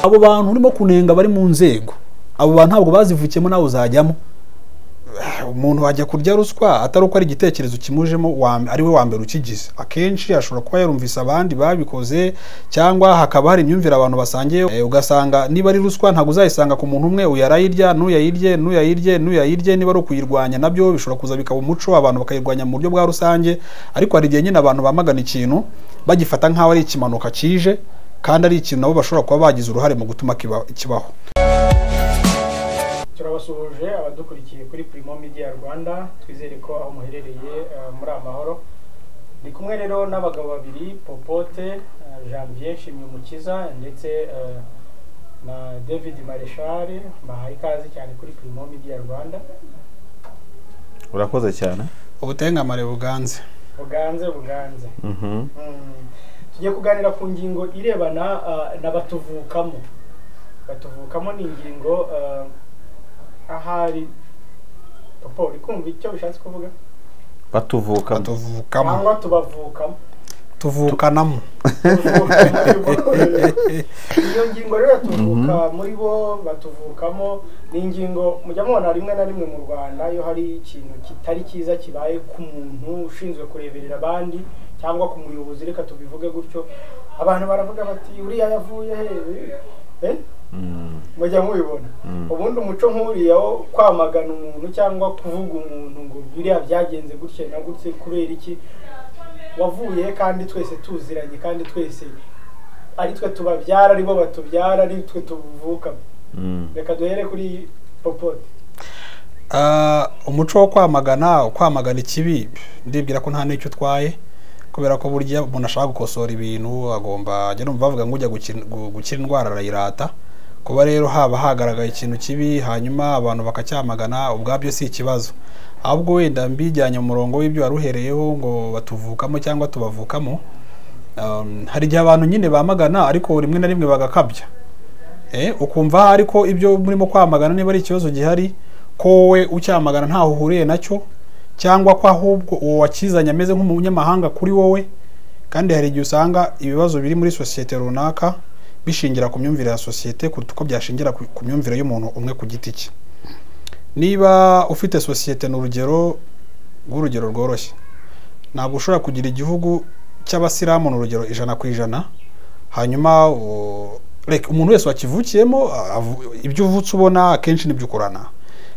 abo bantu urimo kunenga bari mu nzego abo bantu ntabwo bazivukiyemo nawe uzajyamo umuntu wajya kurya ruswa atari uko ari igitekerezo kimujemo ari we wa mbere ukigize akenshi ashobora kuba yarumvise abandi babikoze cyangwa hakaba hari imyumvire abantu basangiye ugasanga niba ari ruswa ntabwo uzayisanga ku muntu umwe uyu arayirya n'uyayirye n'uyayirye n'uyayirye niba ari ukuyirwanya nabyo bishobora kuza bikaba umuco abantu bakayirwanya mu buryo bwa rusange ariko hari igihe nyine abantu bamagana ikintu bagifata nk'aho ari ikimanuka kije kandi ari ikintu nabo bashobora kuba bagize uruhare mu gutuma kibaho turabasuhuje abadukurikiye kuri Primo Media Rwanda twizere ko aho muherereye eh, muri amahoro ndi kumwe rero n'abagabo babiri Popote eh, Janvier Nshimyumukiza ndetse eh, na David Marechal bahaye ikaze cyane kuri Primo Media Rwanda urakoze cyane ubutengamare buganze buganze buganze Mhm. Mm. tugiye kuganira ku ngingo irebana ah, na batuvukamo batuvukamo ni ingingo ah, ahari papa uri kumva icyo bishatse kuvuga batuvuka tuvukamo cyangwa tubavukamo tuvukanamo iyo ngingo rero tuvuka muri bo batuvukamo ni ingingo mujya mubona rimwe na rimwe mu rwanda iyo hari ikintu kitari cyiza kibaye ku muntu ushinzwe kureberera abandi cyangwa ku muyobozi reka tubivuge gutyo abantu baravuga bati uriya yavuye he Eh? Mm. mujya mubibona Mm. ubundi umuco nk'uriya wo kwamagana umuntu cyangwa kuvuga umuntu ngo biriya byagenze gutya na gutya kubera iki wavuye he kandi twese tuziranye kandi twese ari twe tubabyara ari bo batubyara ari twe tuvuka Mm. reka duhere kuri popote Ah, umuco wo kwamagana kwamagana ikibi ndibwira ko nta n'icyo utwaye kubera ko burya umuntu ashaka gukosora ibintu agomba ajya numva bavuga ngo ujya gukira gu- gukira indwara arayirata kuba rero haba hagaragaye ikintu kibi hanyuma abantu bakacyamagana ubwabyo si ikibazo ahubwo wenda mbijyanye mu murongo w'ibyo wari uhereyeho ngo batuvukamo cyangwa tubavukamo um, hari igihe abantu nyine bamagana ariko rimwe na rimwe bagakabya Eh, ukumva ariko ibyo murimo kwamagana niba ari ikibazo gihari ko wowe ucyamagana ntaho uhuriye nacyo cyangwa ko ahubwo uwo wakizanye ameze nk'umunyamahanga kuri wowe kandi hari igihe usanga ibibazo biri muri sosiyete runaka bishingira ku myumvire ya sosiyete kuruta uko byashingira ku ku myumvire y'umuntu umwe ku giti cye niba ufite sosiyete ni urugero rw'urugero rworoshye ntabwo ushobora kugira igihugu cy'abasilamu ni urugero ijana ku ijana hanyuma u- reka umuntu wese wakivukiyemo avu- ibyo uvutse ubona akenshi nibyo ukorana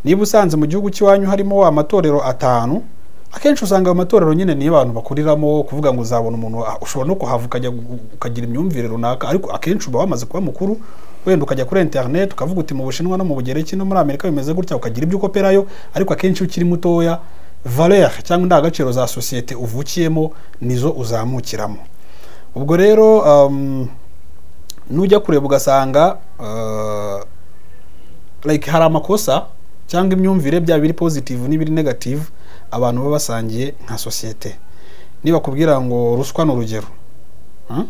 niba usanze mu gihugu cy'iwanyu harimo amatorero atanu akenshi usanga ayo matorero nyine niyo abantu bakuriramo kuvuga ngo uzabona umuntu ah, ushobora no kuhava ukajya gu- ukagira imyumvire runaka ariko akenshi uba wamaze kuba mukuru wenda ukajya kuri interineti ukavuga uti mu bushinwa no mu bugereki no muri amerika bimeze gutya ukagira ibyo ukoperayo ariko akenshi iyo ukiri mutoya valere cyangwa indangagaciro za sosiyete uvukiyemo nizo uzamukiramo ubwo rero um, nujya kureba ugasanga uh, like hari amakosa cyangwa imyumvire byaba biri positive n'ibiri negative abantu baba basangiye nka sosiyete nibakubwira ngo ruswa ni urugero hmm?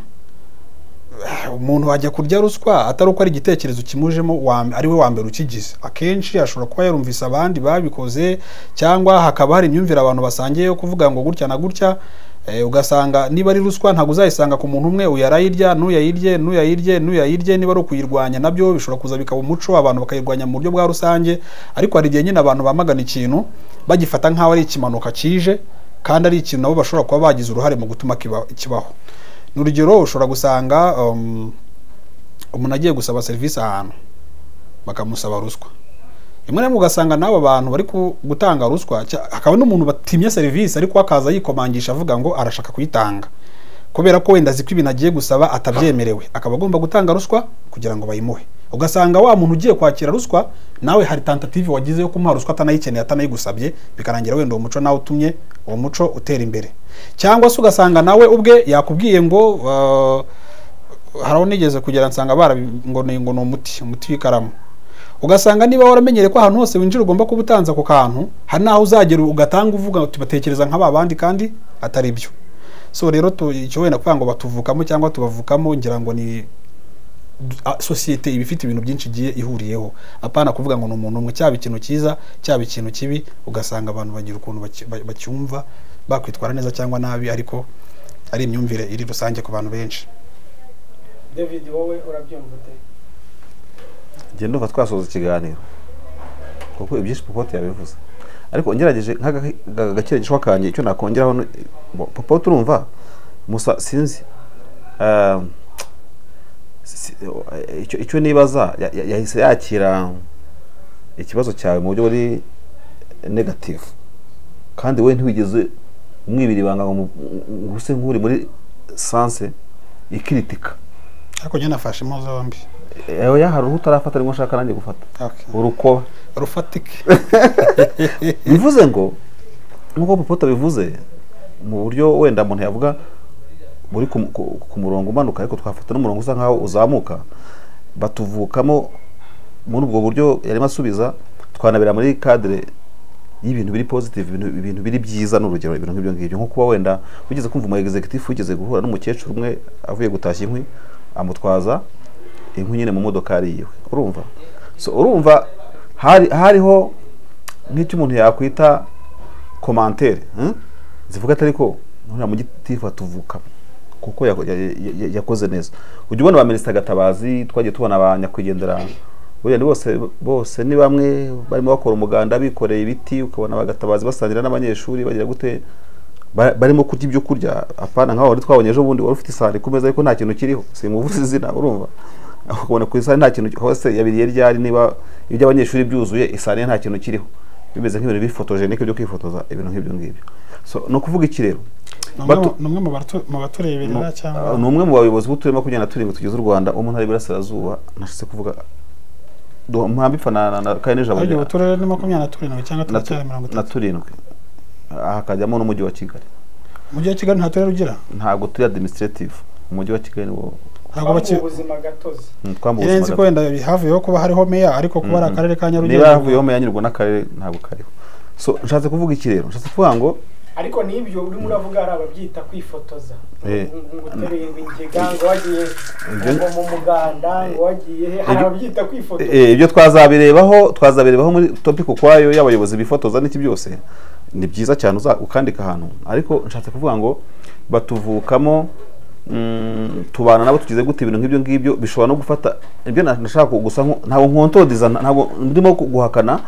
umuntu wajya kurya ruswa atari uko ari igitekerezo kimujemo wa- ari we wa mbere ukigize akenshi ashobora kuba yarumvise abandi babikoze cyangwa hakaba hari imyumvire abantu basangiye yo kuvuga ngo gutya na gutya eh, ugasanga niba ari ruswa ntabwo uzayisanga ku muntu umwe uyu arayirya n'uyayirye n'uyayirye n'uyayirye niba ari ukuyirwanya nabyo bishobora kuza bikaba umuco abantu bakayirwanya mu buryo bwa rusange ariko hari igihe nyine abantu bamagana ikintu bagifata nk'aho ari ikimanuka kije kandi ari ikintu nabo bashobora kuba bagize uruhare mu gutuma kiba- kibaho ni urugero ushobora gusanga um, umuntu agiye gusaba serivisi ahantu bakamusaba ruswa rimwe na rimwe ugasanga n'abo bantu bari ku- gutanga ruswa cya- hakaba n'umuntu batimye serivisi ariko akaza yikomangisha avuga ngo arashaka kuyitanga kubera ko wenda azi ko ibintu agiye gusaba atabyemerewe akaba agomba gutanga ruswa kugira ngo bayimuhe ugasanga wa muntu ugiye kwakira ruswa nawe hari tentative wagize yo kumuha ruswa atanayikeneye atanayigusabye bikarangira wenda uwo muco nawe utumye uwo muco utera imbere cyangwa se ugasanga nawe ubwe yakubwiye ngo uh, hari aho nigeze kugera nsanga barabi ngo ni ngo ni umuti umuti w'ikaramu ugasanga niba waramenyereye ko ahantu hose winjira ugomba kuba utanze ako kantu hari n'aho uzagera ugatanga uvuga uti batekereza nk'aba bandi kandi atari byo so rero tu- icyo wenda kuvuga ngo batuvukamo cyangwa tubavukamo ngira ngo ni du- a- sosiyete iba ifite ibintu byinshi igiye ihuriyeho apana kuvuga ngo ni umuntu umwe cyaba ikintu cyiza cyaba ikintu kibi ugasanga abantu bagira ukuntu baki- ba- bacyumva bakwitwara neza cyangwa nabi ariko ari imyumvire iri rusange ku bantu benshi david wowe urabyumva ute njye ndumva twasoza ikiganiro kuko ibyinshi popote yabivuze ariko ngerageje nk'agakire gishwa kanjye icyo nakongeraho ni- bo- popote urumva musa sinzi ah, si- eh, icyo- icyo nibaza ya- ya- yahise yakira ikibazo cyawe mu buryo buri negatifu kandi we ntiwigeze umwibira ibanga ngo mu- ngo use nk'uri muri sanse ikiritika ariko njye nafashe impu zombi yawe hari uruhu utarafata ariko nshaka nanjye gufata Okay. urukoba rufatike bivuze ngo nk'uko popoto bivuze mu buryo wenda umuntu yavuga buri ku, ku- ku murongo umanuka ariko twafata n'umurongo usa nkaho uzamuka batuvukamo muri ubwo buryo yarimo asubiza twanabera muri kadire y'ibintu biri positive ibintu, ibintu biri byiza n'urugero ibintu nk'ibyo ngibyo nko kuba wenda wigeze kumva umu executive wigeze guhura n'umukecuru umwe avuye gutashya inkwi amutwaza inkwi nyine mu modokari yiwe urumva so urumva hari hariho nk'icyo umuntu yakwita komantere hmm? zivuga atari ko nuriya mu gitifu atuvuka kuko yako- ya- ya- ya- yakoze neza ujya ubona ba minisita gatabazi twagiye tubona ba nyakwigendera buriya ni bose bose ni bamwe barimo bakora umuganda bikoreye ibiti ukabona bagatabazi basangira n'abanyeshuri bagira gute Ba- barimo kurya ibyo kurya apana nkaho wari twabonye ejo bundi wari ufite isahani ku meza ariko nta kintu kiriho simuvuze izina urumva ukabona ku isahani nta kintu hose yabiriye ryari niba ibyo abanyeshuri byuzuye isahani ye nta kintu kiriho bimeze nk'ibintu bifotojenike byo kwifotoza ibintu nk'ibyo ngibyo so ni ukuvuga iki rero ni Batu- umwe mu batu- mu batureberera Ah, ni cyangwa umwe mu bayobozi b'uturima kugenda turindwi tugize u rwanda umuntu ari burasirazuba nashyize kuvuga mpambipfa na na- na kane n'ijabo ahubwo rya- ubu turere ni makumyabiri na turindwi cyangwa na turacyari mirongo tu- na itatu turindwi Ah, hakajyamo n'umujyi wa kigali umujyi wa kigali nta turere ugira ntabwo turi administrative umujyi wa kigali niwo ntabwo baki- ubuzima gatozi Mm, twambuwe ubuzima irenze ko gato. wenda havuyeho kuba hariho meya ariko kuba ari Mm, mm. akarere ka niba nyarugenge havuyemo yanyurwa n'akarere ntabwo kariho so nshatse kuvuga iki rero nshatse kuvuga ngo ariko n'ibyo urimo uravuga hari ababyita kwifotoza Eh. ngo utereye ingega ngo wagiye Ibyo- ngo mu muganda ngo wagiye he hari Ibyo- ababyita kwifotoza eh, ibyo twazabirebaho twazabirebaho muri topic ukwayo y'abayobozi bifotoza n'iki byose ni byiza cyane uza- ukandika ahantu ariko nshatse kuvuga ngo batuvukamo mm, tubana nabo tugize gute ibintu nk'ibyo ngibyo bishobora no gufata ibyo na- nashaka gusa nko- ntabwo nkontodiza ntabwo ndimo guhakana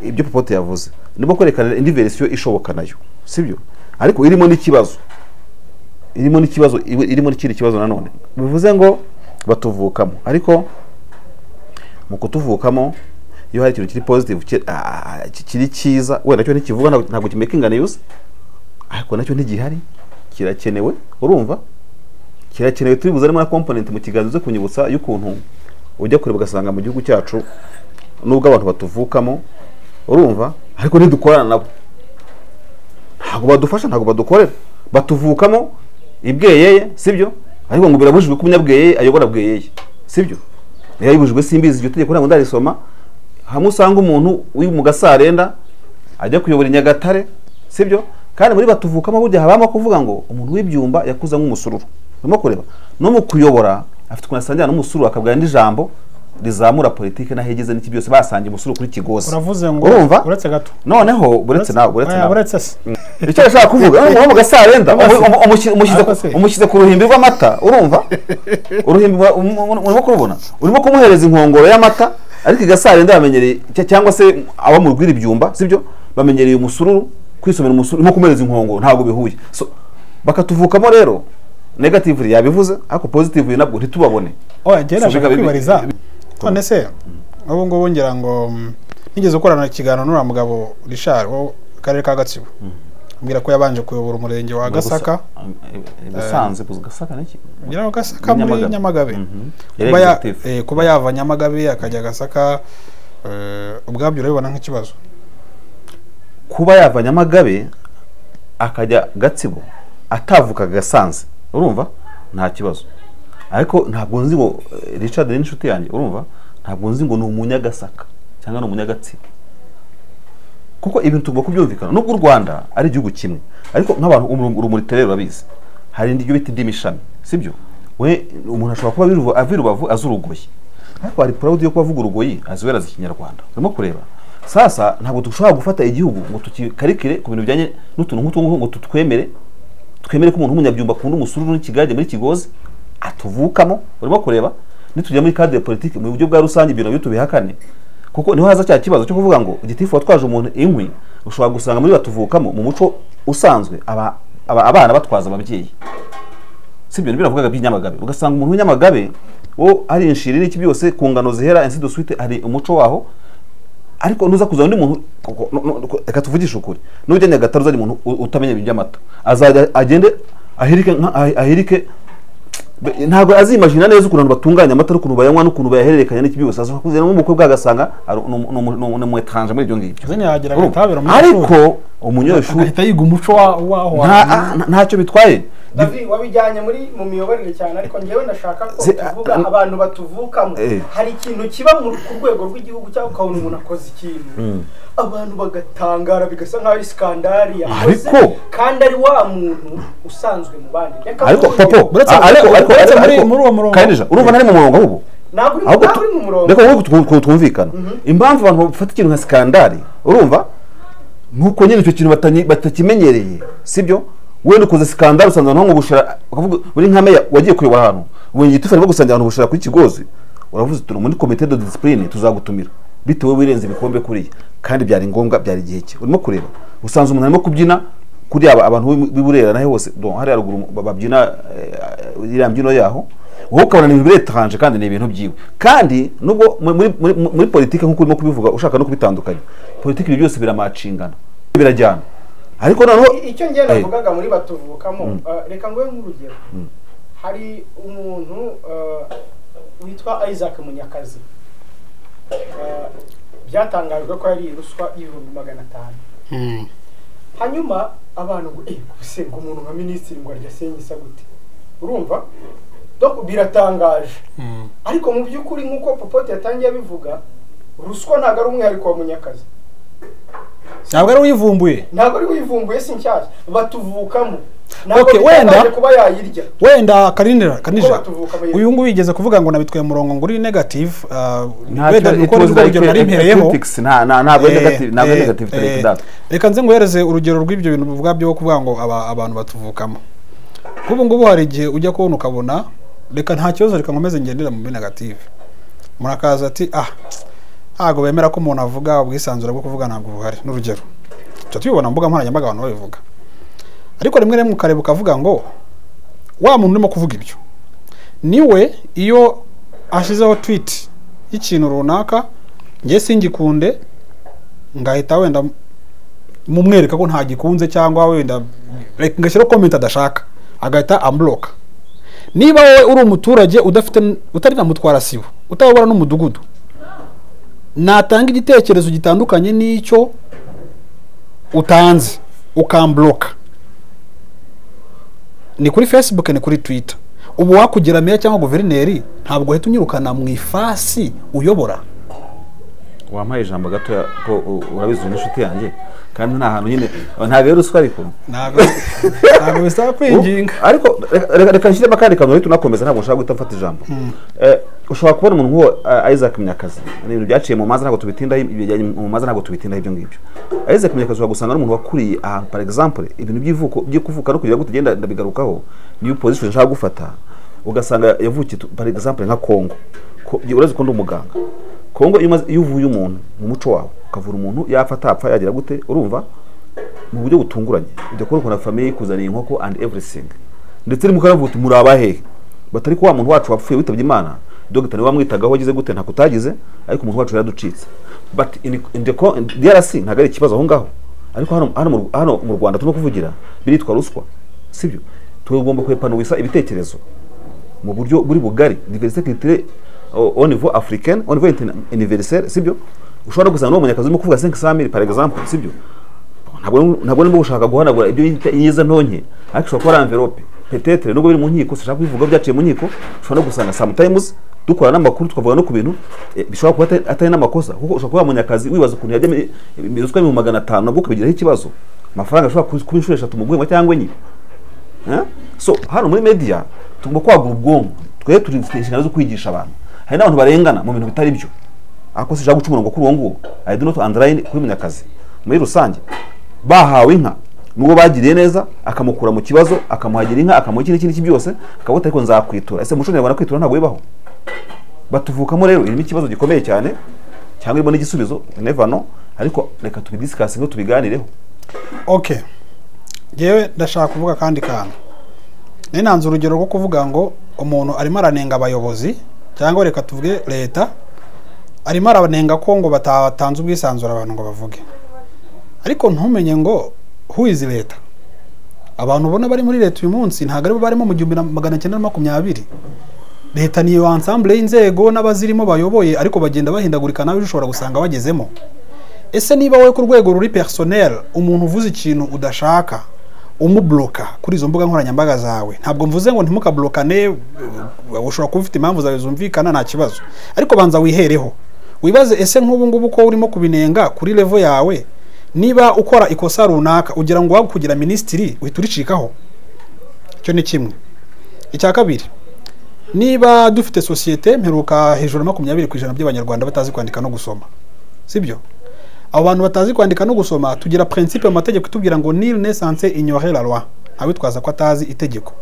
ibyo popote yavuze ndimo kwerekana indi verisiyo ishoboka nayo sibyo ariko irimo n'ikibazo irimo n'ikibazo irimo n'ikindi kibazo nanone bivuze ngo batuvukamo ariko mu kutuvukamo iyo hari ikintu kiri positive ki- ah, ki- kiri cyiza wenda cyo ntikivuga ntabwo- ntabwo kimekinga niyuze ariko nacyo ntigihari kirakenewe urumva kirakenewe turi buzaremo na komponenti mu kiganza uze kunyibutsa y'ukuntu ujya kureba ugasanga mu gihugu cyacu nubwo abantu batuvukamo urumva ariko ntidukorana nabo ntabwo badufasha ntabwo badukorera batuvukamo ibweyeye sibyo ariko ngo birabujijwe ko umunyabweyeye ayobora bweyeye sibyo niba yibujijwe simbizi iryo tegeko ntabwo ndarisoma hamwe usanga umuntu uri mu gasarenda ajya kuyobora i nyagatare sibyo kandi muri batuvukamo burya habamo kuvuga ngo umuntu w'ibyumba yakuze nk'umusururu urimo kureba no mu kuyobora afite ukuntu asangira n'umusururu akabwira n'indi jambo rizamura politiki n'aho igeze n'iki byose basangiye umusururu kuri kigozi uravuze ngo urumva uretse gato noneho buretse nawe buretse Oya, nawe buretse se icyo ashaka kuvuga ni umuhungu gasarenda Amazi. umu- umu- umushyi- umushyize ku- Amazi. umushyize ku ruhimbi rw'amata urumva uruhimbi rwa- um- um- urimo kurubona urimo kumuhereza inkongoro y'amata ariko igasarenda bamenyereye cya- cyangwa se abo mu rwiri byumba sibyo bamenyereye umusururu kwisomera umusururu urimo kumuhereza inkongoro ntabwo bihuye So, bakatuvukamo rero negatively yabivuze ariko positively nabwo ntitubabone oya njye nashaka Subika bibi. kwibariza none se ubu ngubu ngira ngo mm, nigeze gukorana ikiganiro n'uriya mugabo Richard wo mu karere ka gatsibo ambwira ko yabanje kuyobora umurenge wa gasaka gasanze gasaka n'iki ngira ngo gasaka muri Nyamagabe. nyamagabe Mhm. Yari Kuba ya- executive. eh, kuba yava nyamagabe akajya gasaka eh, ubwabyo urabibona nk'ikibazo kuba yava nyamagabe akajya gatsibo atavukaga gasanze urumva nta kibazo ariko ntabwo nzi ngo eh, richard ni inshuti yanjye urumva ntabwo nzi ngo ni umunyagasaka cyangwa ni umunyagatsibo kuko ibintu tugomba kubyumvikana nubwo u rwanda ari igihugu kimwe ariko nk'abantu umu- urumuri tere rurabizi hari ibyo bita indimishami sibyo we umuntu ashobora kuba abiruva- ava i rubavu azi urugoyi ariko hari purawudi yo kuba avuga urugoyi aziwera azi ikinyarwanda urimo kureba sasa ntabwo dushobora gufata igihugu ngo tukikarikire ku bintu bijyanye n'utuntu nk'utungu ngo tutwemere twemere ko umuntu w'umunyabyumba akunda umusururu n'ikigage muri kigozi atuvukamo urimo kureba nitujya muri cadre politiki mu buryo bwa rusange ibintu nabyo tubihakane kuko niho haza cya kibazo cyo kuvuga ngo igitifu watwaje umuntu inkwi ushobora gusanga muri batuvukamo mu muco usanzwe aba- aba- abana batwaza ababyeyi si ibyo biravugaga by'inyamagabe ugasanga umuntu w'inyamagabe wo ari inshiri n'iki byose ku ngano zihera ainsi de suite hari umuco waho ariko nuza kuzana undi muntu kuko- no- no- no- reka tuvugishe ukuri nujya nyagatare uzanye umuntu u- utamenya ibintu by'amata azajya agende ahirike nka- ahi- ahirike be- ntabwo azimajina neza ukuntu abantu batunganya amata n'ukuntu bayanywa n'ukuntu bayahererekanya n'iki byose ashobora kuzana nk'umukobwa agasanga ari- ni umu- ni umu- ni umu- ni umwetranje muri ibyo ngibyo izina yagira ngo itabera umunyeshuri ariko umunyeshuri agahita yiga umuco wa- waho nta- hantu. nta- ntacyo bitwaye Davi wabijyanye muri mu miyoborere cyane ariko ngewe ndashaka ko Se- tuvuga a- abantu batuvukamo Eh. hari ikintu kiba mu ku rwego rw'igihugu cyangwa ukabona umuntu akoze ikintu abantu bagatangara bigasa nk'aho ari skandari yakoze Ariko- kandi ari wa muntu usanzwe mu bandi Reka ariko tuvuge. popo Uretse- a- ariko ariko uretse muri- ariko muri uwo murongo. Karinija, urumva ntari mu murongo ahubwo ntabwo uri ahubwo ntabwo uri mu murongo reka wowe twu- twu- twumvikana impamvu abantu bafata ikintu nka skandari urumva nuko nyine icyo kintu batanye- batakimenyereye sibyo wenda ukoze skandari usanze abantu nko gushira ukavuga uri nka meya wagiye kureba ahantu wenge itufa arimo gusangira abantu gushira kuri kigozi uravuze turi muri komite de discipline tuzagutumira bitewe wirenze ibikombe kuriya kandi byari ngombwa byari igihe cye urimo kureba usanze umuntu arimo kubyina kuri aba abantu b'i- b'i Burera naho hose don hari haruguru ba- babyina eh, iriya mbyino yaho wowe ukabona ni ibintu biretanje kandi ni ibintu byiwe kandi nubwo mu- muri, muri, muri politiki nk'uko urimo kubivuga ushaka no kubitandukanya politiki ibyo byose biramacingana birajyana ariko noneho I- icyo ngenda Eh. navugaga muri batuvukamo eh, reka nguhe nk'urugero hari umuntu eh, witwa isaac munyakazi Eh, byatangajwe ko yari ruswa ibihumbi magana atanu Hmm. hanyuma abantu ngo eh kubise ngo umuntu nka minisitiri ngo arya senyisa gute urumva donc biratangaje Hmm. ariko mu by'ukuri nk'uko popote yatangiye abivuga ruswa ntabwo ari umwihariko wa munyakazi ntabwo ari uyivumbuye ntabwo ari uyivumbuye si nshyashya batuvukamo ntabwo Okay, wenda- bitangaje kuba yayirya wenda karinira karinija batuvuka bayizi. uyu nguyu yigeze kuvuga ngo nabitwaye umurongo ngo uri negative ah, Nta wenda cyo- uko it was nirwo like rugero a- nari a- a mpereyeho critics, nta- nta- ntabwo ari Eh, negative ntabwo ari eh, negative eh, take that reka nze nguhereze urugero rw'ibyo bintu bivuga byo kuvuga ngo aba- abantu batuvukamo nk'ubu ngubu hari igihe ujya kubona ukabona reka nta kibazo reka nkomeze ngendera mu binagative murakaza ati ah ntabwo bemera ko umuntu avuga ubwisanzure bwo kuvuga ntabwo buhari n'urugero tuba tubibona mu mbuga nkoranyambaga abantu babivuga ariko rimwe rimwe ukareba ukavuga ngo wa muntu urimo kuvuga ibyo niwe iyo ashyizeho twiti y'ikintu runaka njye singikunde ngahita wenda mumwereka ko ntagikunze cyangwa wenda like, ngashyiraho comment adashaka agahita ambuloka niba wowe uri umuturage udafite n- utari na mutwara sibo utababara n'umudugudu natanga igitekerezo gitandukanye n'icyo utanze ukambuloka ni kuri facebook ni kuri twitter ubu wakugera meya cyangwa guverineri ntabwo uhita unyirukana mu ifasi uyobora wampaye ijambo gato ko u- urabizi uri inshuti yanjye kandi nta hantu nyine ntabwo ari ruswa ariko ntabwo ntabwo bisaba kwinginga U- ariko reka- reka- reka nshyiremo akandi kantu uhita unakomeza ntabwo nshaka guhita mfata ijambo Eh, ushobora kubona umuntu nk'uwo eh, Isaac Munyakazi ni ibintu byaciye mu manza ntabwo tubitindaho ibijyanye mu manza ntabwo tubitindaho ibyo ngibyo Isaac Munyakazi ushobora gusanga ari umuntu wakuriye ahantu par exemple ibintu by'ivuko byo kuvuka no kugira gute genda ndabigarukaho niyo position nshaka gufata ugasanga yavukiye tu- par exemple nka Congo Ko- uretse ko ndi umuganga Congo iyo umaze- iyo uvuye umuntu mu muco wawe ukavura umuntu yapfa atapfa yagira gute urumva mu buryo butunguranye ujya kubona ukuntu famiye ikuzaniye inkoko and everything ndetse rimwe ukaravuga uti muri abahehe batari ko wa muntu wacu wapfuye witabye imana dogita niwe wamwitagaho wagize gute ntabwo utagize ariko umuntu wacu yaraducitse but in, in the, co- in DRC ntabwo ari ikibazo aho ngaho ariko hano, hano, mu- hano mu rwanda turimo kuvugira biritwa ruswa sibyo tugomba kwepanuwisa ibitekerezo mu buryo buri bugari diversite culturelle au au niveau africaine au niveau interna- universel sibyo ushobora no gusanga n'uwo munyakazi urimo kuvuga 5 mille par exemple sibyo ntabwo ntabwo ndimo gushaka guhanagura ibyo yita inyiza ntonke ariko ushobora kuba ari envelope petetere nubwo biri mu nkiko sinshaka kubivuga byaciye mu nkiko ushobora no gusanga sometimes dukora n'amakuru tukavuga no ku bintu eh, bishobora kuba atari- atari n'amakosa kuko ushobora kuba munyakazi wibaza ukuntu yajya muri- mu ruswa mu magana atanu nabwo ukabigiraho ikibazo amafaranga ashobora kuba inshuro eshatu mu guhema cyangwa enye Eh? so hano muri media tugomba kwagura ubwonko twebwe turi dufite inshingano zo kwigisha abantu hari n'abantu barengana mu bintu bitari byo ariko sinshaka guca umurongo kuri uwo nguwo i do not underline kuri munyakazi muri rusange bahawe inka n'uwo bagiriye neza akamukura mu kibazo akamuhagira inka akamuha iki n'iki n'iki byose akavuga ati ariko nzakwitura ese umuco nyarwanda kwitura ntabwo bibaho batuvukamo rero irimo ikibazo gikomeye cyane cyangwa irimo n'igisubizo nevano ariko reka tubidisikase ngo tubiganireho ok yewe ndashaka kuvuga akandi kantu ninanze urugero rwo kuvuga ngo umuntu arimo aranenga abayobozi cyangwa reka tuvuge leta arimo aranenga ko ngo batatanze ubwisanzure abantu ngo bavuge ariko ntumenye ngo who is leta abantu ubona bari muri leta uyu munsi ntabwo aribo barimo mu gihumbi na magana cyenda na makumyabiri leta ni iyo ansambure y'inzego n'abazirimo bayoboye ariko bagenda bahindagurika nawe ushobora gusanga bagezemo ese niba wowe ku rwego ruri personel umuntu uvuze ikintu udashaka umuburoka kuri izo mbuga nkoranyambaga zawe ntabwo mvuze ngo ntimukaburokane ushobora kuba ufite impamvu zawe zumvikana nta kibazo ariko banza wihereho wibaze ese nk'ubu ngubu ko urimo kubinenga kuri revo yawe niba ukora ikosa runaka ugira ngo waba kugira minisitiri uhita uricikaho icyo ni kimwe icya kabiri niba dufite sosiyete mperuka hejuru ya makumyabiri ku ijana by'abanyarwanda batazi kwandika no gusoma sibyo abo bantu batazi kwandika no gusoma tugira prinsipe mu mategeko itubwira ngo nil nesanse inyore la loi ntawitwaza ko atazi itegeko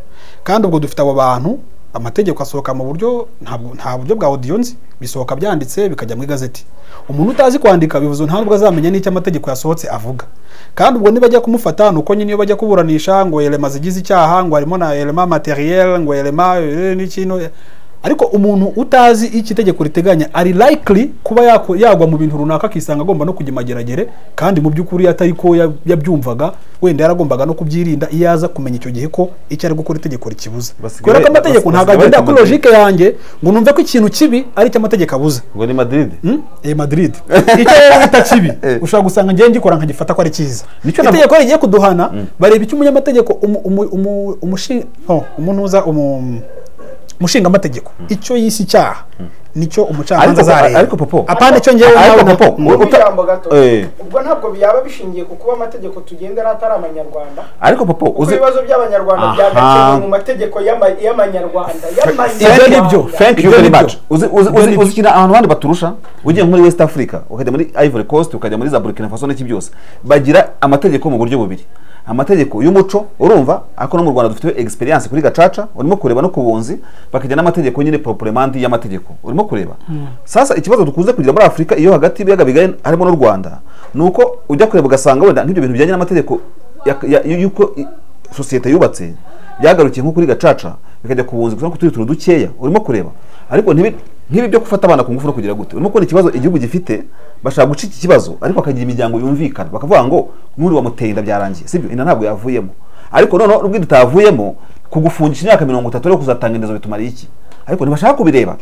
kandi ubwo dufite abo bantu amategeko asohoka mu buryo ntabwo- nta buryo bwa audio nzi bisohoka byanditse bikajya mu igazeti umuntu utazi kwandika bivuze nta nubwo azamenya n'icyo amategeko yasohotse avuga kandi ubwo nibajya kumufata ni uko nyine iyo bajya kuburanisha ngo elema zigize icyaha ngo harimo na elema materiel ngo elema eh, n'ikino ariko umuntu utazi icyo itegeko riteganya ari likely kuba yako- yagwa mu bintu runaka akisanga agomba no kujya imageragere kandi mu by'ukuri atari ko ya- yabyumvaga wenda yaragombaga no kubyirinda iyo aza kumenya icyo gihe ko icyo ari gukora itegeko rikibuza Basigaye- kubera ko amategeko bas- ntabwo basigaye agendera bahita kuri Madrid. logike yanjye ngo numve ko ikintu kibi ari cyo amategeko abuza ubwo ni madrid Hmm? Eh, Madrid icyo rero bita kibi Eh. ushobora gusanga ngewe ngikora nkagifata ko ari cyiza Nicyo na- itegeko rigiye kuduhana bareba icyo umunyamategeko umu- umu- umu- umushi- no, umunuza umu- umushingamategeko icyo yise icyaha nicyo umucamanza Ariko- azareba ariko Popo- apana icyo ngewe Ariko nawe na- Popo, Mm. wowe Ubwo uta- ijambo gato Eh. ubwo ntabwo byaba bishingiye ku kuba amategeko tugendera atari abanyarwanda ariko papa kuko uzi ibibazo by'abanyarwanda Aha. byagakemuwe mu mategeko y'ama- y'amanyarwanda Ibyo ni byo. y'amanyarwanda thank you Ibyo very ni much byo. uzi uzi Ibyo ni uzi byo. uzi ikintu abantu bandi baturusha ugiye muri west africa ukajya muri ivory coast ukajya muri za burkina faso n'iki byose bagira amategeko mu buryo bubiri amategeko y'umuco urumva ariko no mu rwanda dufite experience kuri gacaca urimo kureba no ku bunzi bakagira n'amategeko nyine proprement y'amategeko urimo kureba sasa ikibazo dukunze kugira muri afurika iyo hagati y'ibiyaga bigari harimo n'u rwanda ni uko ujya kureba ugasanga wenda nk'ibyo bintu bijyanye n'amategeko ya- ya- y'uko i- sosiyete yubatse byagarukiye nko kuri gacaca bikajya ku bunzi gusa turi turu dukeya urimo kureba ariko ntibi- nkibi byo gufata abana ku ngufu no kugira gute urimo kubona ikibazo igihugu gifite bashaka guca iki kibazo ariko hakagira imiryango yumvikana bakavuga ngo n'uri wamuteye inda byarangiye sibyo inda ntabwo yavuyemo ariko noneho n'ubwo inda itavuyemo kugufungisha imyaka mirongo itatu rero kuzatanga indezo bitumariye iki ariko ntibashaka kubireba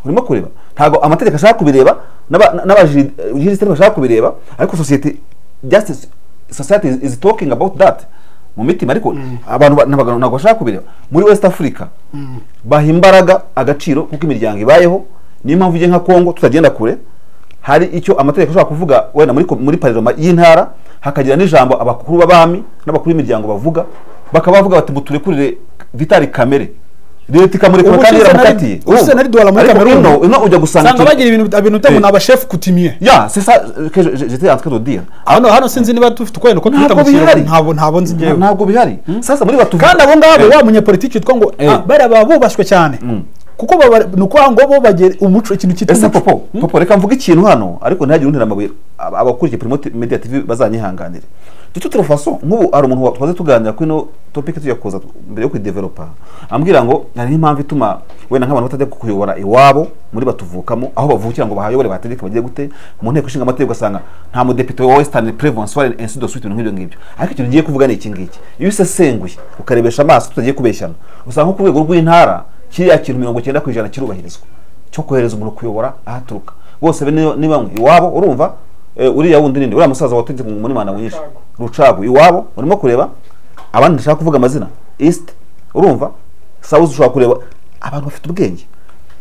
urimo kureba ntabwo amategeko ashaka kubireba n'abajirisitari bashaka kubireba ariko sosiyete justice society is, is talking about that mu mitima ariko abantu ba- ntabwo ntabwo bashaka kubireba muri west africa baha imbaraga agaciro kuko imiryango ibayeho niyo mpamvu ujye nka congo tutagenda kure hari icyo amategeko ashobora kuvuga wenda muri, ko- muri parlema y'intara hakagira n'ijambo abakuru b'abami n'abakuru b'imiryango bavuga bakaba bavuga bati muturekurire vitali kamere leta ikamurekura Ubu kandi ushize nari- yaramukatiye ushize nari duhora muri Ariko Cameroon. ino- ino ujya gusanga usanga ikintu- bagira ibintu ibintu utabona Eh. aba chef coutumier ya c'est ça euh, que je- je- j'étais en train de dire hano hano sinzi niba dufite ukwenda ko twita Ntabwo mu kinyarwanda bihari. ntabwo ntabwo nzi ngewe ntabwo bihari sasa muri batu kandi abo ngabo Eh. wa munyapolitiki witwa ngo Eh. ah, bariya baba bubashywe cyane kuko baba- ni ukuvuga ngo bo bagera umuco ikintu cyitwa ese umuco popo popo reka mvuge ikintu hano ariko ntihagire untera amabuye Aba- abakurikiye primo T- media tv bazanyihanganire de toute façon nk'ubu hari umuntu wa- twaze tuganira kuri ino topic tujya kuza tu- mbere yo kuyidevelopa ambwira ngo hari n'impamvu ituma wenda nk'abantu batajya kuyobora iwabo muri batuvukamo aho bavukira ngo bahayobore bategeke bagire gute mu nteko ishinga amategeko ugasanga nta mudepite wa western prevention and ainsi de suite ibintu nk'ibyo ngibyo ariko ikintu ngiye kuvuga ni iki ngiki iyo usesenguye ukarebesha amaso tutagiye kubeshyana usanga nko ku rwego rw'intara kiriya kintu mirongo icyenda ku ijana kirubahirizwa cyo kohereza umuntu kuyobora aho aturuka bose be niyo- ni bamwe iwabo urumva eh, uriya wundi ninde uriya musaza wategetse muri manda mwinshi rucagu iwabo urimo kureba abandi ndashaka kuvuga amazina east urumva south ushobora kureba abantu bafite ubwenge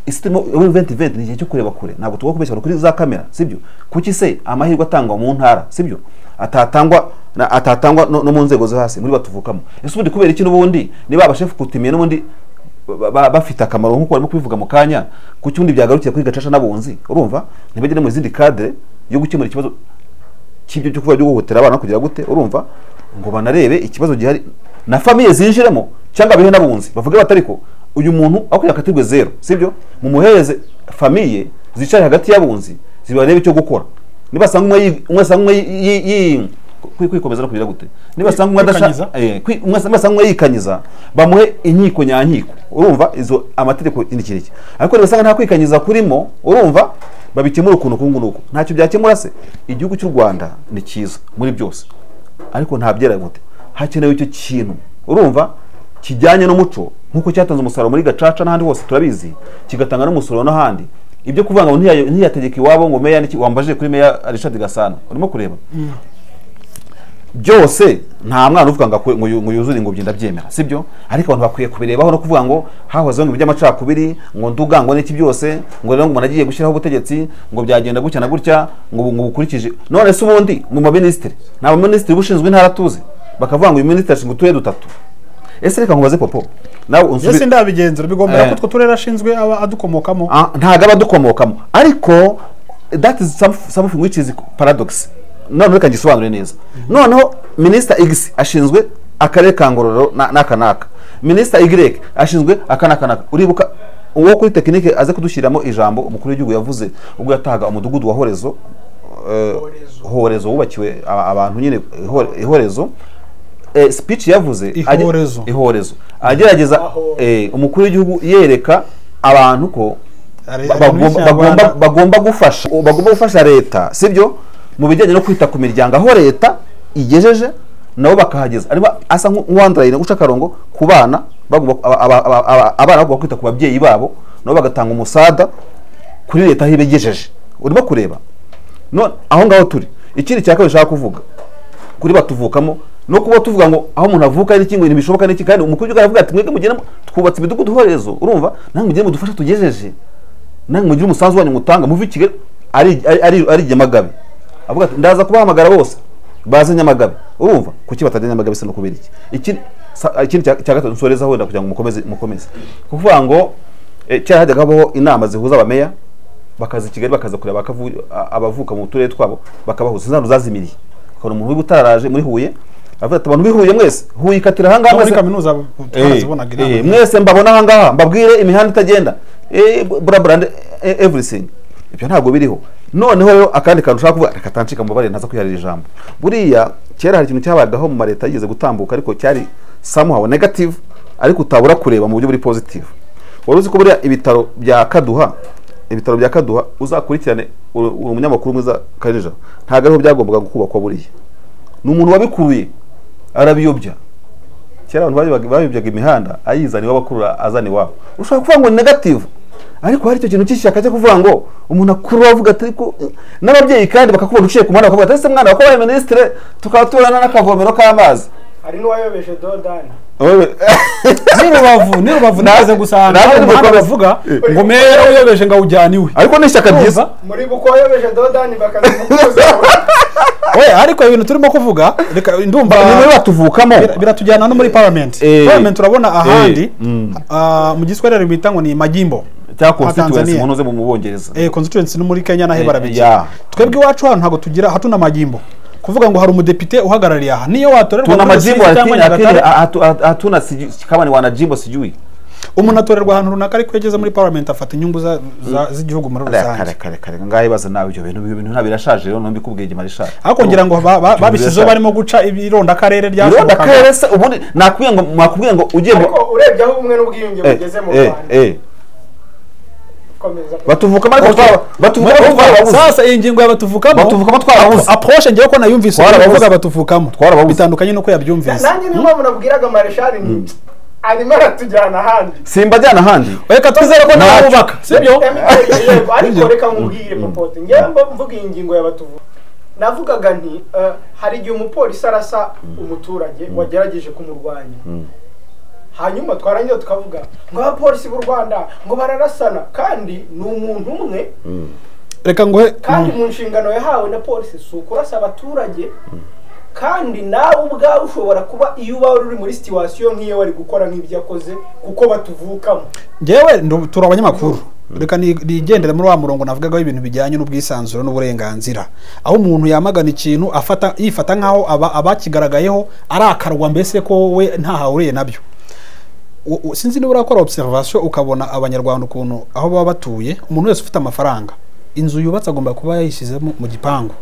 isi irimo muri venti venti ni igihe cyo kureba kure ntabwo tugomba kubeshya abantu kuri za kamera sibyo kuki se amahirwe atangwa mu ntara sibyo atatangwa na- atatangwa no, no mu nzego zo hasi muri batuvukamo ese ubundi kubera iki n'ubundi niba abashefu kutimiye n'ubundi ba- ba- bafite akamaro nk'uko barimo kubivuga mu kanya ku cyundi byagarukiye kuri gacaca n'abunzi urumva ntibagere mu izindi kadire yo gukemura ikibazo cy'ibyo cyo kuba guhohotera abana kugira gute urumva ngo banarebe ikibazo gihari na famiye zinjiremo cyangwa bihe n'abunzi bavuga bati ariko uyu muntu aho kugira akatirwe zero sibyo mumuhereze famiye zicaye hagati y'abunzi zibarebe icyo gukora nibasanga umwe yi- umwe asanga umwe yi- yi- yi- kwi- kwikomeza no kugira gute nibasanga umwe adashaka Kwikanyiza? eh, kwi- umwe asanga- nibasanga umwe yikanyiza bamuhe inkiko nyankiko urumva izo amategeko iki n'iki n'iki ariko nibasanga nta kwikanyiza kurimo urumva babikemura ukuntu uku nguku ntacyo byakemura se igihugu cy'u rwanda ni cyiza muri byose ariko nta byera gute hakenewe icyo kintu urumva kijyanye n'umuco nk'uko cyatanze umusaruro muri gacaca n'ahandi hose turabizi kigatanga n'umusaruro n'ahandi ibyo kuvuga ngo ntiya- ntiyategeke iwabo ngo meya n'iki wambajije kuri meya Richard Gasana urimo kureba byose nta mwana uvuga ngo akwe- ngo yu- ngo yuzure ingobyi ndabyemera sibyo ariko abantu bakwiye kubirebaho no kuvuga ngo hahozeho ibintu by'amacakubiri ngo nduga ngo n'iki byose ngo rero ngo umuntu agiye gushyiraho ubutegetsi ngo byagenda gutya na gutya ngo ubu- ngo bukurikije none se ubundi mu baminisitiri ni abaminisitiri bushinzwe intara tuzi bakavuga ngo uyu minisitiri ashinzwe uturere dutatu ese reka nkubaze popo nawe unsubi- ese ndabigenzura bigombera Eh. ko utwo turere ashinzwe aba adukomokamo Ah, ntago aba adukomokamo ariko that is some- something which is paradox noneho reka ngisobanure neza noneho minisita x ashinzwe akarere ka ngororero na- n'aka n'aka minisita y ashinzwe aka n'aka n'aka uribuka uwo kuri tekinike aze kudushyiriramo ijambo umukuru w'igihugu yavuze ubwo yatahaga umudugudu wa horezo eh, Horezo. horezo wubakiwe a- abantu nyine ihore- ihorezo Eh, speech yavuze ajya- Ihorezo. ihorezo agerageza Aho. eh, umukuru w'igihugu yereka abantu ko Are- ba- are bagomba- muri bagomba Kinyarwanda- bagomba gufasha bagomba gufasha leta sibyo mu bijyanye no kwita ku miryango aho leta igejeje nabo bakahageza arimo asa nk'uwandurayira guca akarongo ku bana bagomba aba- aba- aba- aba- abana bagomba kwita ku babyeyi babo nabo bagatanga umusada kuri leta aho iba igejeje urimo kureba none aho ngaho turi ikindi cya kabiri nshaka kuvuga kuri batuvukamo no kuba tuvuga ngo aho umuntu avuka n'iki ngo ibintu bishoboka n'iki kandi umukuru w'igihugu aravuga ati mwebwe mugende mu- twubatse imidugudu ihorezo urumva namwe mugende mudufashe tugejeje namwe mugire umusanzu wanyu mutanga muve i kigali ari ari- ari- ari nyamagabe avuga ati ndaza kubahamagara bose baze nyamagabe urumva kuki batajya nyamagabe se no kubera iki Ikindi- sa- ikindi cya cya gatatu nsorezaho wenda kugira ngo mukomeze mukomeze kuvuga ngo eh, kera hajyaga habaho inama zihuza abameya bakaza i kigali bakaza kureba bakavu- a- abavuka mu turere twabo bakabahuza zano zazimiriye ukabona umuntu w'ubutararaje muri huye avuga ati abantu b'i huye mwese huye ikatira ahangaha no muri mwese kaminuza twarazibonaga Eh, eh, inama mwese mbabona ahangaha mbabwire imihanda itagenda Eh, bura bura nde- eh, everything ibyo ntabwo biriho noneho rero akandi kantu ushaka kuvuga reka tanshika mubabare ntaza kwiharira ijambo buriya kera hari ikintu cyabagaho mu maleta yigeze gutambuka ariko cyari somehow negative ariko utabura kureba mu buryo buri positive wari uzi ko buriya ibitaro bya kaduha ibitaro bya kaduha uzakurikirane uri uri umunyamakuru mwiza kanija ntabwo ariho byagombaga kubakwa buriya ni umuntu wabikuruye arabiyobya kera abantu bayobaga- bayobyaga imihanda ayizana iwabo akurura azana iwabo ushobora kuvuga ngo ni negative ariko hari icyo kintu cy'ishyaka cyo kuvuga ngo umuntu akurura avuga ati ariko n'ababyeyi kandi bakakubona uciye ku muhanda bakavuga ati ese mwana wakoba wabaye minisitire tukaba tubona n'akavomero k'amazi hari n'uwayobeje dodani Wowe- ni rubavu ni rubavu Na- nigeze gusanga nawe hari umuhanda nimukomeze. bavuga Eh. ngo meya uyobeje ngo awujyane iwe ariko ni ishyaka ryiza Urumva? muri buko wayobeje dodani bakazimukuza we ariko ibintu turimo kuvuga reka ndumva ni muri batuvukamo bira- biratujyana no muri parliament Eh. parliament urabona ahandi Mm. ah, mu giswahili bita ngo ni majimbo cyangwa Tanzania. constituency umuntu uze mu mu Bwongereza eh, constituency no muri kenya naho Eh, barabigira yeah. twebwe iwacu hano ntabwo tugira hatuna majimbo kuvuga ngo hari umudepite uhagarariye aha niyo watorerwa tuna muri majimbo Rusizi cyangwa lakini lakini Nyagatare, hatu- hatu- hatuna sijui kama ni wanajimbo sijui umuntu atorerwa ahantu runaka ariko iyo ageze muri parliament afata inyungu za- za- z'igihugu muri rusange kare kare kare ngaho ibibazo nawe ibyo bintu ibyo bintu ntabwo birashaje rero nubikubwiye igihe bishaje ariko ngira ngo ba- ba- babishyizeho barimo guca ibironda karere Iroda ryasohokaga karere se ubundi nakubwiye ngo mwakubwiye ngo ugiye ngo ariko urebye aho ubumwe n'ubwiyunge Eh, bugeze mu eh, rwanda eh. komeza batuvukamo ariko Okay. twaba- batuvukamo Mwe- twarabuze sasa iyi ngingo yabatuvukamo Batuvukamo twarabuze. approche ngewe ko nayumvise Twarababuze. baravuga batuvukamo Twarababuze. bitandukanye nuko yabyumvise nanjye niyo mpamvu nabwiraga mareshari ni arimo aratujyana ahandi simbajyana ahandi reka twizere ko nawe Ntacyo. wubaka sibyo Emile, yego, ariko reka nkubwire popote ngewe mba mvuga iyi ngingo y'abatuvuga navugaga nti eh, hari igihe umupolisi arasa umuturage wagerageje kumurwanya hanyuma twarangira tukavuga ngo abapolisi b'u rwanda ngo bararasana kandi ni umuntu umwe reka nguhe kandi mu nshingano yahawe na polisi si ukurasa abaturage kandi nawe ubwawe ushobora kuba iyo uba uri muri situwasiyo nk'iyo wari gukora nk'ibyo yakoze kuko batuvukamo ngewe ndu- turi abanyamakuru reka ni- nigendere muri wa murongo navugagaho ibintu bijyanye n'ubwisanzure n'uburenganzira aho umuntu yamagana ikintu afata yifata nk'aho aba- abakigaragayeho arakarwa mbese ko we ntaho ahuriye nabyo u- u- sinzi niba urakora observation ukabona abanyarwanda ukuntu aho baba batuye umuntu wese ufite amafaranga inzu yubatse agomba kuba yayishyizemo mu gipangu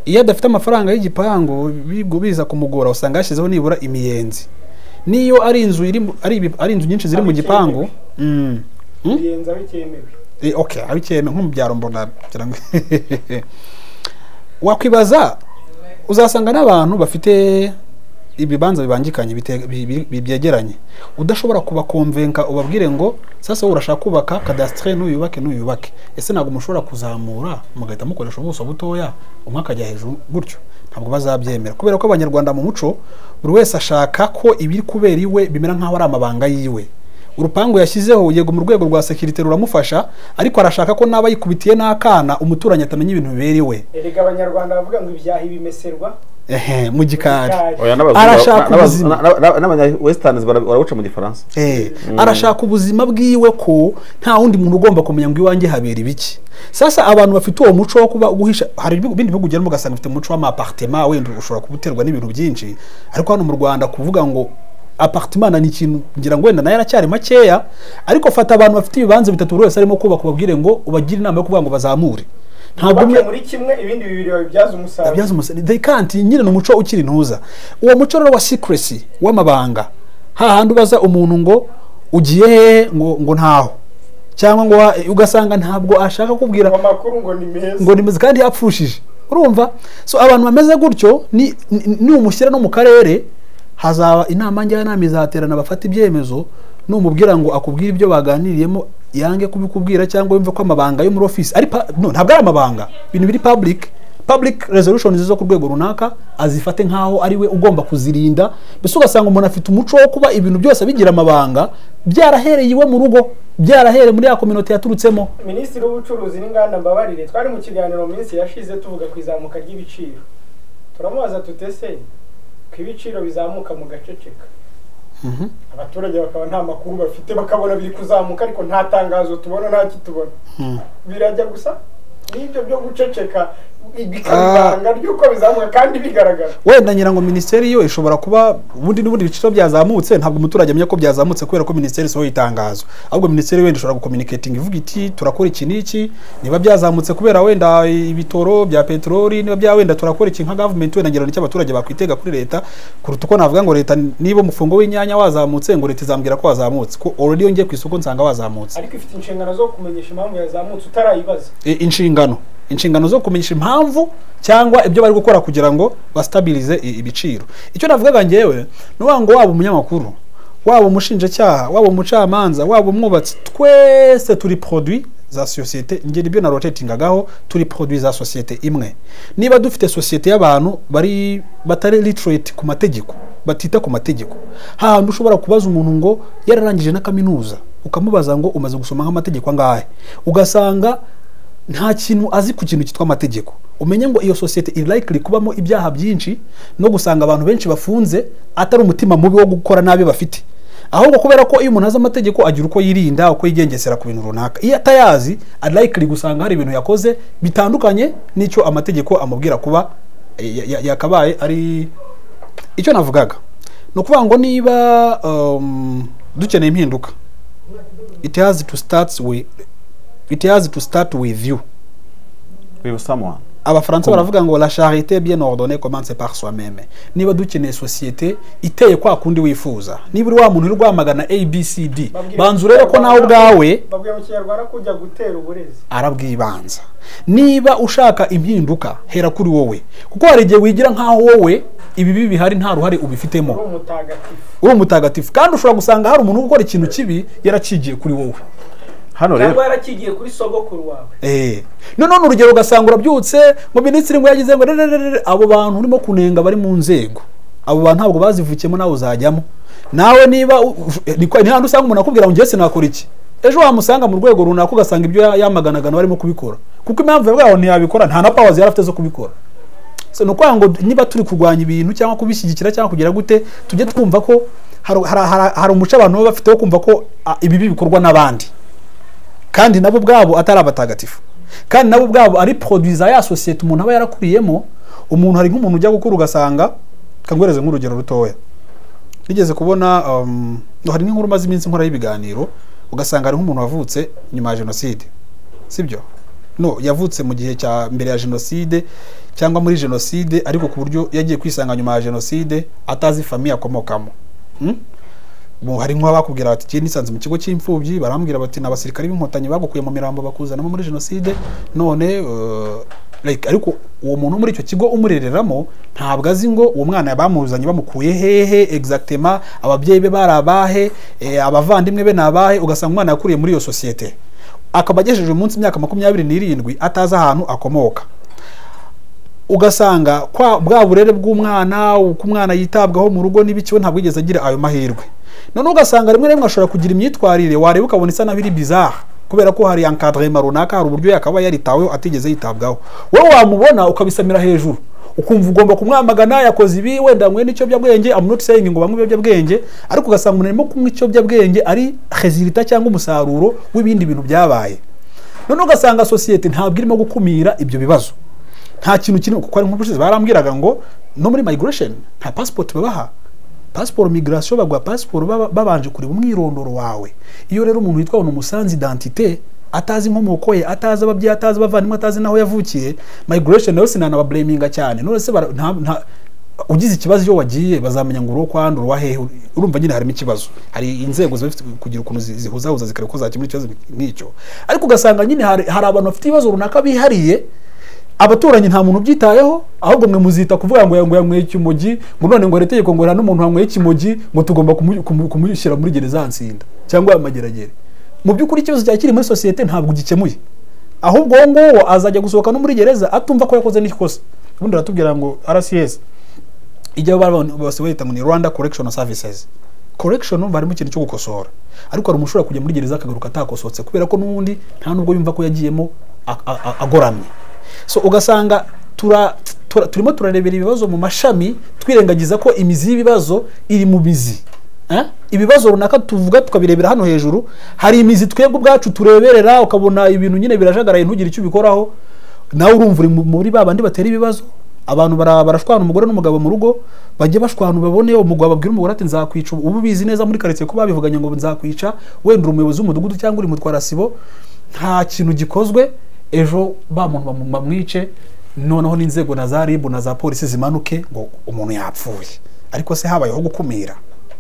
iyo adafite amafaranga y'igipangu bigo- biza kumugora usanga yashyizeho nibura imiyenzi niyo ari inzu iri mu- ari ibi- ari inzu nyinshi ziri mu gipangu mm, mm? birenza bitemewe Eh, okay abikeme nko mu byaro mbona ngira ngo wakwibaza uzasanga n'abantu bafite ibibanza bibangikanye bite- bi- bi- bi- byegeranye udashobora kubakomvenka ubabwire ngo sasa wowe urashaka kubaka kadasitire n'uyubake n'uyubake ese ntabwo mushobora kuzamura mugahita mukoresha ubuso butoya umwe akajya hejuru gutyo ntabwo bazabyemera kubera ko abanyarwanda mu muco buri wese ashaka ko ibiri kubera iwe bimera nk'aho ari amabanga yiwe urupangu yashyizeho yego mu rwego rwa sekirite ruramufasha ariko arashaka ko n'aba yikubitiye n'akana umuturanyi atamenya ibintu bibera iwe erega abanyarwanda bavuga ngo ibyaha ibimeserwa ehe mu gikari Gikari. Oya, n'abazungu- Arashaka n'abazungu- ubuzima. n'aba- n'aba- n'abanya-westerners bara- barabuca mu gifaransa Eh, arashaka ubuzima bwiwe ko nta wundi muntu ugomba kumenya ngo iwanjye habera ibiki sasa abantu bafite uwo muco wo kuba guhisha hari ibihugu- bindi bihugu ugeramo ugasanga bifite umuco w'amapartema wenda ushobora kubuterwa n'ibintu byinshi ariko hano mu rwanda kuvuga ngo apartemana ni ikintu ngira ngo wenda nayo aracyari makeya ariko fata abantu bafite ibibanza bitatu buri wese arimo kubaka ubabwire ngo ubagire inama yo kuvuga ngo bazamure ntabwo bake umwe muri kimwe ibindi bibiri babibyaza umusaruro abyaza umusaruro they can't nyine ni umuco ukiri ntuza uwo muco rero wa secrecy w'amabanga hahandi ubaza umuntu ngo ugiye hehe ngo ngo ntaho cyangwa ngo wa- ugasanga ntabwo ashaka kubwira ngo amakuru ngo ni meza ngo nimeze kandi yapfushije urumva so abantu bameze gutyo ni ni- numushyira no mu karere hazaba inama njyanama izaterana bafata ibyemezo numubwira ngo akubwire ibyo baganiriyemo yange kubikubwira cyangwa yumve ko amabanga yo muri office ari pa- no ntabwo ari amabanga ibintu biri public public resolution zo ku rwego runaka azifate nk'aho ari we ugomba kuzirinda mbese ugasanga umuntu afite umuco wo kuba ibintu byose bigira amabanga byarahereye iwe mu rugo byarahereye muri ya kominote yaturutsemo minisitiri w'ubucuruzi n'inganda mbabarire twari mu kiganiro mu minsi yashize tuvuga ku izamuka ry'ibiciro turamubaza tutese ko ibiciro bizamuka mu gaceceka Mhm. abaturage bakaba nta makuru bafite bakabona biri kuzamuka ariko nta tangazo tubona nta kitubona Hmm. birajya gusa n'ibyo byo guceceka bikaba ibanga ry'uko bizamuka kandi bigaragara wenda ngira ngo minisiteri yo ishobora kuba ubundi n'ubundi ibiciro byazamutse ntabwo umuturage amenya ko byazamutse kubera ko minisiteri isohoye itangazo ahubwo minisiteri wenda ishobora gukominiketinga ivuga iti turakora iki n'iki niba byazamutse kubera wenda ibitoro bya peteroli niba bya wenda turakora iki nka gavumenti wenda ngira ngo nicyo abaturage bakwitega kuri leta kuruta uko navuga ngo leta niba umufungo w'inyanya wazamutse ngo leta izambwira ko wazamutse ko already yongeye ku isoko nsanga wazamutse ariko ifite inshingano zo kumenyesha impamvu yazamutse utarayibaza E, inshingano inshingano zo kumenyesha impamvu cyangwa ibyo bari gukora kugira ngo basitabilize i- ibiciro icyo navugaga ngewe ni ukuvuga ngo waba umunyamakuru waba umushinjacyaha waba umucamanza waba umwubatsi twese turi produit za sosiyete njye nibyo narotetingagaho turi produit za sosiyete imwe niba dufite sosiyete y'abantu bari batari literate ku mategeko batita ku mategeko hahandi ushobora kubaza umuntu ngo yararangije na kaminuza ukamubaza ngo umaze gusoma nk'amategeko angahe ugasanga nta kintu azi ku kintu cyitwa amategeko umenye ngo iyo sosiyete iri likely kubamo ibyaha byinshi no gusanga abantu benshi bafunze atari umutima mubi wo gukora nabi bafite ahubwo kubera ko iyo umuntu azi amategeko agira uko yirinda uko yigengesera ku bintu runaka iyo atayazi ari likely gusanga hari ibintu yakoze bitandukanye n'icyo amategeko amubwira kuba eh, ya- ya- yakabaye ari icyo navugaga ni ukuvuga ngo niba um, dukeneye impinduka it has to start with it has to start with you with someone abafaransa baravuga ngo la charite bien ordonnée commence par soi-même niba dukeneye sosiyete iteye kwa kundi wifuza niba uri wa muntu uri rwamagana abcd Babwire banza urebe ko nawe Kinyarwanda- ubwawe babwira mu kinyarwanda ko ujya gutera uburezi arabwibanza niba ushaka impinduka hera kuri wowe kuko hari igihe wigira nk'aho wowe ibibi bihari nta ruhare uri ubifitemo umutagatifu uri umutagatifu kandi ushobora gusanga hari umuntu ukora ikintu kibi yaracigiye kuri wowe hano cyangwa rero yarakigiye kuri sogokuru wawe Eh. Noneho ni urugero ugasanga urabyutse ngo minisitiri ngo yagize ngo rererere abo bantu urimo kunenga bari mu nzego abo bantu ntabwo bazivukiyemo nawe uzajyamo nawe niba u- u- ni kwa- ni handi usanga umuntu akubwira ngo njye sinakora iki ejo wamusanga mu rwego runaka ugasanga ibyo ya- yamaganagana barimo kubikora kuko impamvu yavuga ngo ntiyabikora nta na powers yari afite zo kubikora so ni ukuvuga ngo niba turi kurwanya ibintu cyangwa kubishyigikira cyangwa kugira gute tujye twumva ko hari, hari, hari, hari umuco abantu baba bafite wo kumva ko ah, ibibi bikorwa n'abandi kandi nabo ubwabo atari abatagatifu kandi nabo ubwabo ari produit za ya sosiyete umuntu aba yarakuriyemo umuntu hari nk'umuntu ujya gukura ugasanga kangwereze nk'urugero rutoya nigeze kubona um, hari n'inkuru maze iminsi nkora y'ibiganiro ugasanga hari nk'umuntu wavutse nyuma ya jenoside sibyo no yavutse mu gihe cya mbere ya jenoside cyangwa muri jenoside ariko ku buryo yagiye kwisanga nyuma ya jenoside atazi famiye akomokamo Hmm? Mu- hari nk'abakubwira bati "Jye nisanze mu kigo cy'imfubyi barambwira bati ni abasirikare b'inkotanyi bagukuye mu mirambo bakuzanamo muri jenoside none eh, like ariko uwo muntu wo muri icyo kigo umurereramo ntabwo azi ngo uwo mwana bamuzanye bamukuye hehe exactement ababyeyi be bari abahe eh, abavandimwe be ni abahe ugasanga umwana yakuriye muri iyo sosiyete akaba agejeje munsi imyaka makumyabiri n'irindwi atazi ahantu akomoka ugasanga kwa bwa burere bw'umwana uko umwana yitabwaho mu rugo n'ibikiwe ntabwo yigeze agira ayo mahirwe noneho ugasanga rimwe na rimwe ashobora kugira imyitwarire wareba ukabona isa naho iri bizarre kubera ko hari encadrement runaka hari uburyo yakaba yaritaweho atigeze yitabwaho wowe wamubona ukabisamira hejuru ukumva ugomba kumwamagana yakoze ibi wenda mwe n'ikiyobyabwenge I'm not saying ngo banywe ibiyobyabwenge ariko ugasanga umuntu arimo kunywa ikiyobyabwenge ari resulita cyangwa umusaruro w'ibindi bintu byabaye noneho ugasanga sosiyete ntabwo irimo gukumira ibyo bibazo nta kintu kirimo kuko hari nk'ubushize barambwiraga ngo no muri migration nta passport babaha passport migration baguha passport baba- babanje kureba umwirondoro wawe iyo rero umuntu witwa umuntu umusanze identité atazi inkomoko ye atazi ababyeyi atazi abavandimwe atazi n'aho yavukiye migration nayo sinanabablaminga cyane none se bara- nta- nta- ugize ikibazo iyo wagiye bazamenya ngo uri uwo kwa hano uri uwa hehe urumva nyine harimo ikibazo hari inzego ziba zifite kugira ukuntu zi- zihuzahuza zikareba ko zakemura ikibazo nk'icyo ariko ugasanga nyine hari hari abantu bafite ibibazo runaka bihariye abaturanyi nta muntu ubyitayeho ahubwo mwe muzita kuvuga ngo ngo yanyweye ikimogi ngo none ngo hari itegeko ngo hari n'umuntu wanyweye ikimogi ngo tugomba kumu- kumu- kumushyira muri gereza nsinda cyangwa amageragere mu by'ukuri ikibazo cyari kiri muri sosiyete ntabwo gikemuye ahubwo uwo nguwo azajya gusohoka no muri gereza atumva ko yakoze n'ikosa ubundi aratubwira ngo rcs ijya bose bayita ngo ni rwanda correctional services correction numva harimo ikintu cyo gukosora ariko hari umushobora kujya muri gereza akagaruka atakosotse kubera ko n'ubundi nta nubwo yumva ko yagiyemo a- a- a- agoramye so ugasanga tura, tura, turimo turarebera ibibazo mu mashami twirengagiza ko imizi y'ibibazo iri mu mizi Eh? ibibazo runaka tuvuga tukabirebera hano hejuru hari imizi twebwe ubwacu tureberera ukabona ibintu nyine birajagaraye ntugire icyo ubikoraho nawe urumva uri mu- muri ba bandi batera ibibazo abantu bara- barashwana umugore n'umugabo mu rugo bajye bashwana babone umugabo ababwira umugore ati nzakwica ubu ubizi neza muri karitsiye ko babivuganye ngo nzakwica wenda uri umuyobozi w'umudugudu cyangwa uri mutwarasibo nta kintu gikozwe ejo ba muntu bamu- bamwice noneho n'inzego na za ribu na za polisi zimanuke ngo umuntu yapfuye ariko se habayeho gukumira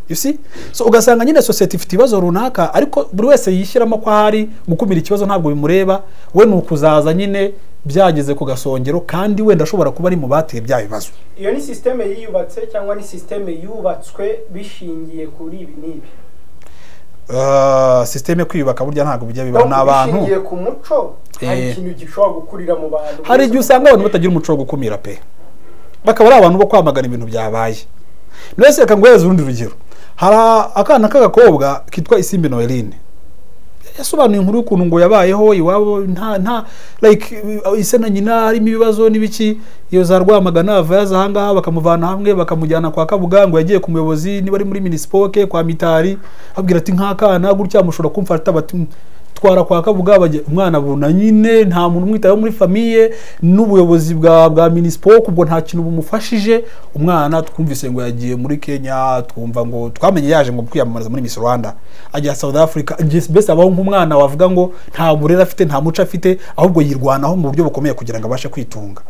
You see? so ugasanga nyine sosiyete ifite ibibazo runaka ariko buri wese yishyiramo ko ahari gukumira ikibazo ntabwo bimureba we ni ukuzaza nyine byageze ku gasongero kandi wenda ashobora kuba ari mu bateye bya bibazo iyo ni sisiteme yiyubatse cyangwa ni sisiteme yubatswe bishingiye kuri ibi n'ibi Uh, sisiteme kwiyubaka burya ntabwo bijya bibaho n'abantu bishingiye ku muco hari Eh. ikintu gishobora gukurira mu bantu hari igihe usanga abantu batagira umuco wo gukumira pe bakaba ari abantu bo kwamagana ibintu byabaye mwese reka nguhereze urundi rugero hari akana k'agakobwa kitwa isimbi noeline yasobanuye inkuru y'ukuntu ngo yabayeho iwabo nta nta like uh, ise na nyina harimo ibibazo n'ibiki iyo za rwamagana ava yaza ahangaha bakamuvana hamwe bakamujyana kwa kabuga ngo yagiye ku muyobozi niba ari muri minisipoke kwa mitari abwira ati nk'akana gutya mushobora kumfata bati "Mm, twara kwa kabuga bajya umwana abona nyine nta muntu umwitayeho muri famiye n'ubuyobozi bwa bwa minisipoke ubwo nta kintu bumufashije umwana twumvise ngo yagiye muri kenya twumva ngo twamenye yaje ngo kwiyamamariza muri miss rwanda ajya south africa Just- mbese abaho nk'umwana wavuga ngo nta burere afite nta muco afite ahubwo yirwanaho mu buryo bukomeye kugira ngo abashe kwitunga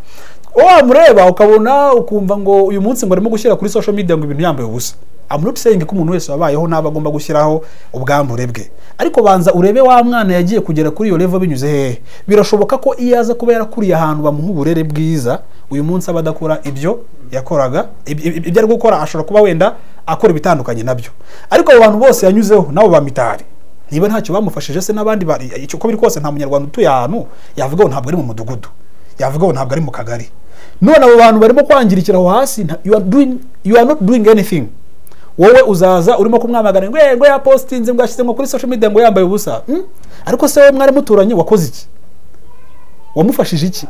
wamureba ukabona ukumva ngo uyu munsi ngo arimo gushyira kuri social media ngo ibintu yambaye ubusa I'm not saying ko umuntu wese wabayeho naba agomba gushyiraho ubwambure bwe ariko banza urebe wa mwana yagiye kugera kuri iyo level binyuze hehe birashoboka ko iyo aza kuba yarakuriye ahantu bamuha uburere bwiza uyu munsi aba adakora ibyo yakoraga ib- ib- ibyo ari gukora ashobora kuba wenda akora ibitandukanye nabyo ariko abo bantu bose yanyuzeho nabo bamitari niba ntacyo bamufashije se n'abandi bari icyo uko biri kose nta munyarwanda utuye ahantu yavuga ngo ntabwo ari mu mudugudu yavuga ngo ntabwo ari mu kagari none abo bantu barimo kwangirikira aho hasi nta- you are doing- you are not doing anything wowe uzaza urimo kumwamagana ngo "Eh, ngo yapositinze ngo yashyize ngo kuri social media ngo yambaye ubusa Hmm? ariko se wowe mwari muturanye wakoze iki wamufashije iki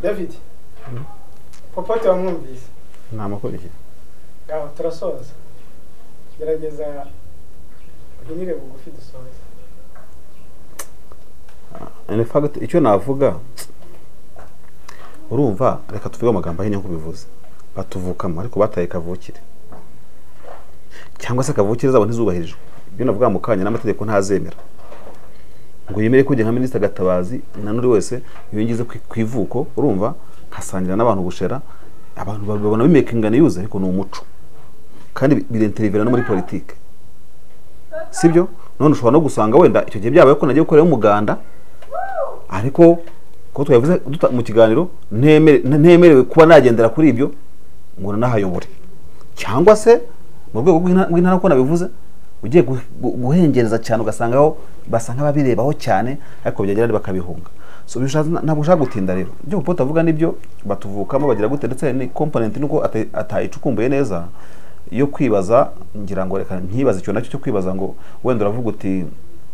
david popote wamwumvise nta makuru iki ngaho turasoza gerageza uhinire bugufi dusoze in fact icyo navuga urumva reka tuvuge amagambo ahinnye nk'uko ubivuze batuvukamo ariko bataye kavukire cyangwa se kavukire zabo ntizubahirijwe ibyo navuga mu kanya n'amategeko ntazemera ngo yemere ko nka minisita gatabazi na n'uri wese yongeze ku ku ivuko urumva nkasangira n'abantu ubushera abantu babona bimekingana yuze ariko ni umuco kandi birenterivera no muri politike sibyo none ushobora no gusanga wenda icyo gihe byabaye ko nagiye gukorera umuganda ariko ko twabivuze duta- mu kiganiro ntemere- ntemerewe kuba nagendera kuri ibyo ngo nanahayobore cyangwa se mu rwego rw'inta- rw'intara uko nabivuze ugiye gu- gu- guhengereza cyane ugasangaho basa nk'ababirebaho cyane ariko byagera bakabihunga so bishatse- ntabwo ushaka gutinda rero ibyo popo avuga n'ibyo batuvukamo bagira gute ndetse ni komponenti nuko ate- atayicukumbuye neza yo kwibaza ngira ngo reka nkibaze icyo nacyo cyo kwibaza ngo wenda uravuga uti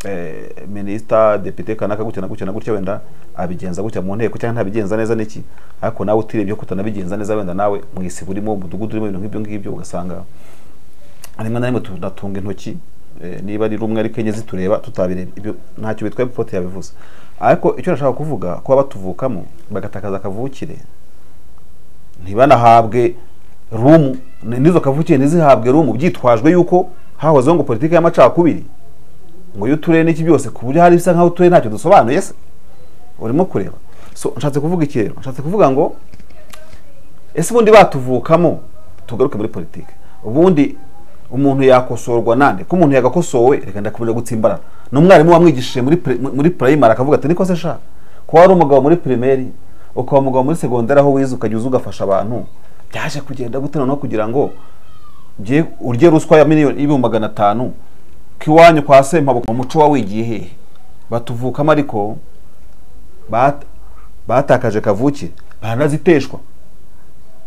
eh, minisita depite kanaka gutya na gutya na gutya wenda abigenza gutya mu nteko cyangwa ntabigenza neza n'iki ariko nawe utirebye ko utanabigenza neza wenda nawe mu isibo urimo mu mudugudu urimo ibintu nk'ibyo ngibyo ugasanga rimwe na rimwe tunatunga intoki eh, niba ari rumwe ariko enye zitureba tutabireba ibyo ntacyo bitwaye pote yabivuze ariko icyo nashaka kuvuga kuba batuvukamo bagatakaza akavukire ntibanahabwe rumu ni- n'izo kavukire ntizihabwe rumu byitwajwe yuko hahozeho ngo politiki y'amacakubiri ngo y'uturere n'iki byose ku buryo hari bisa nk'aho uturere ntacyo dusobanuye se urimo kureba so nshatse kuvuga iki rero nshatse kuvuga ngo ese ubundi batuvukamo tugaruke muri politiki ubundi umuntu yakosorwa nande ko umuntu yagakosowe reka ndakomeza gutsimbarara n'umwarimu wamwigishije muri pri- muri primary akavuga ati niko se sha kuba wari umugabo muri primaire ukaba umugabo muri segonderi aho wize ukajya uza ugafasha abantu byaje kugenda gute noneho kugira ngo bye- urye ruswa ya miliyoni y'ibihumbi magana atanu kiwanyu kwa sempabuka mu muco wawigiye hehe batuvukamo ariko bat- batakaje kavukire baranaziteshwa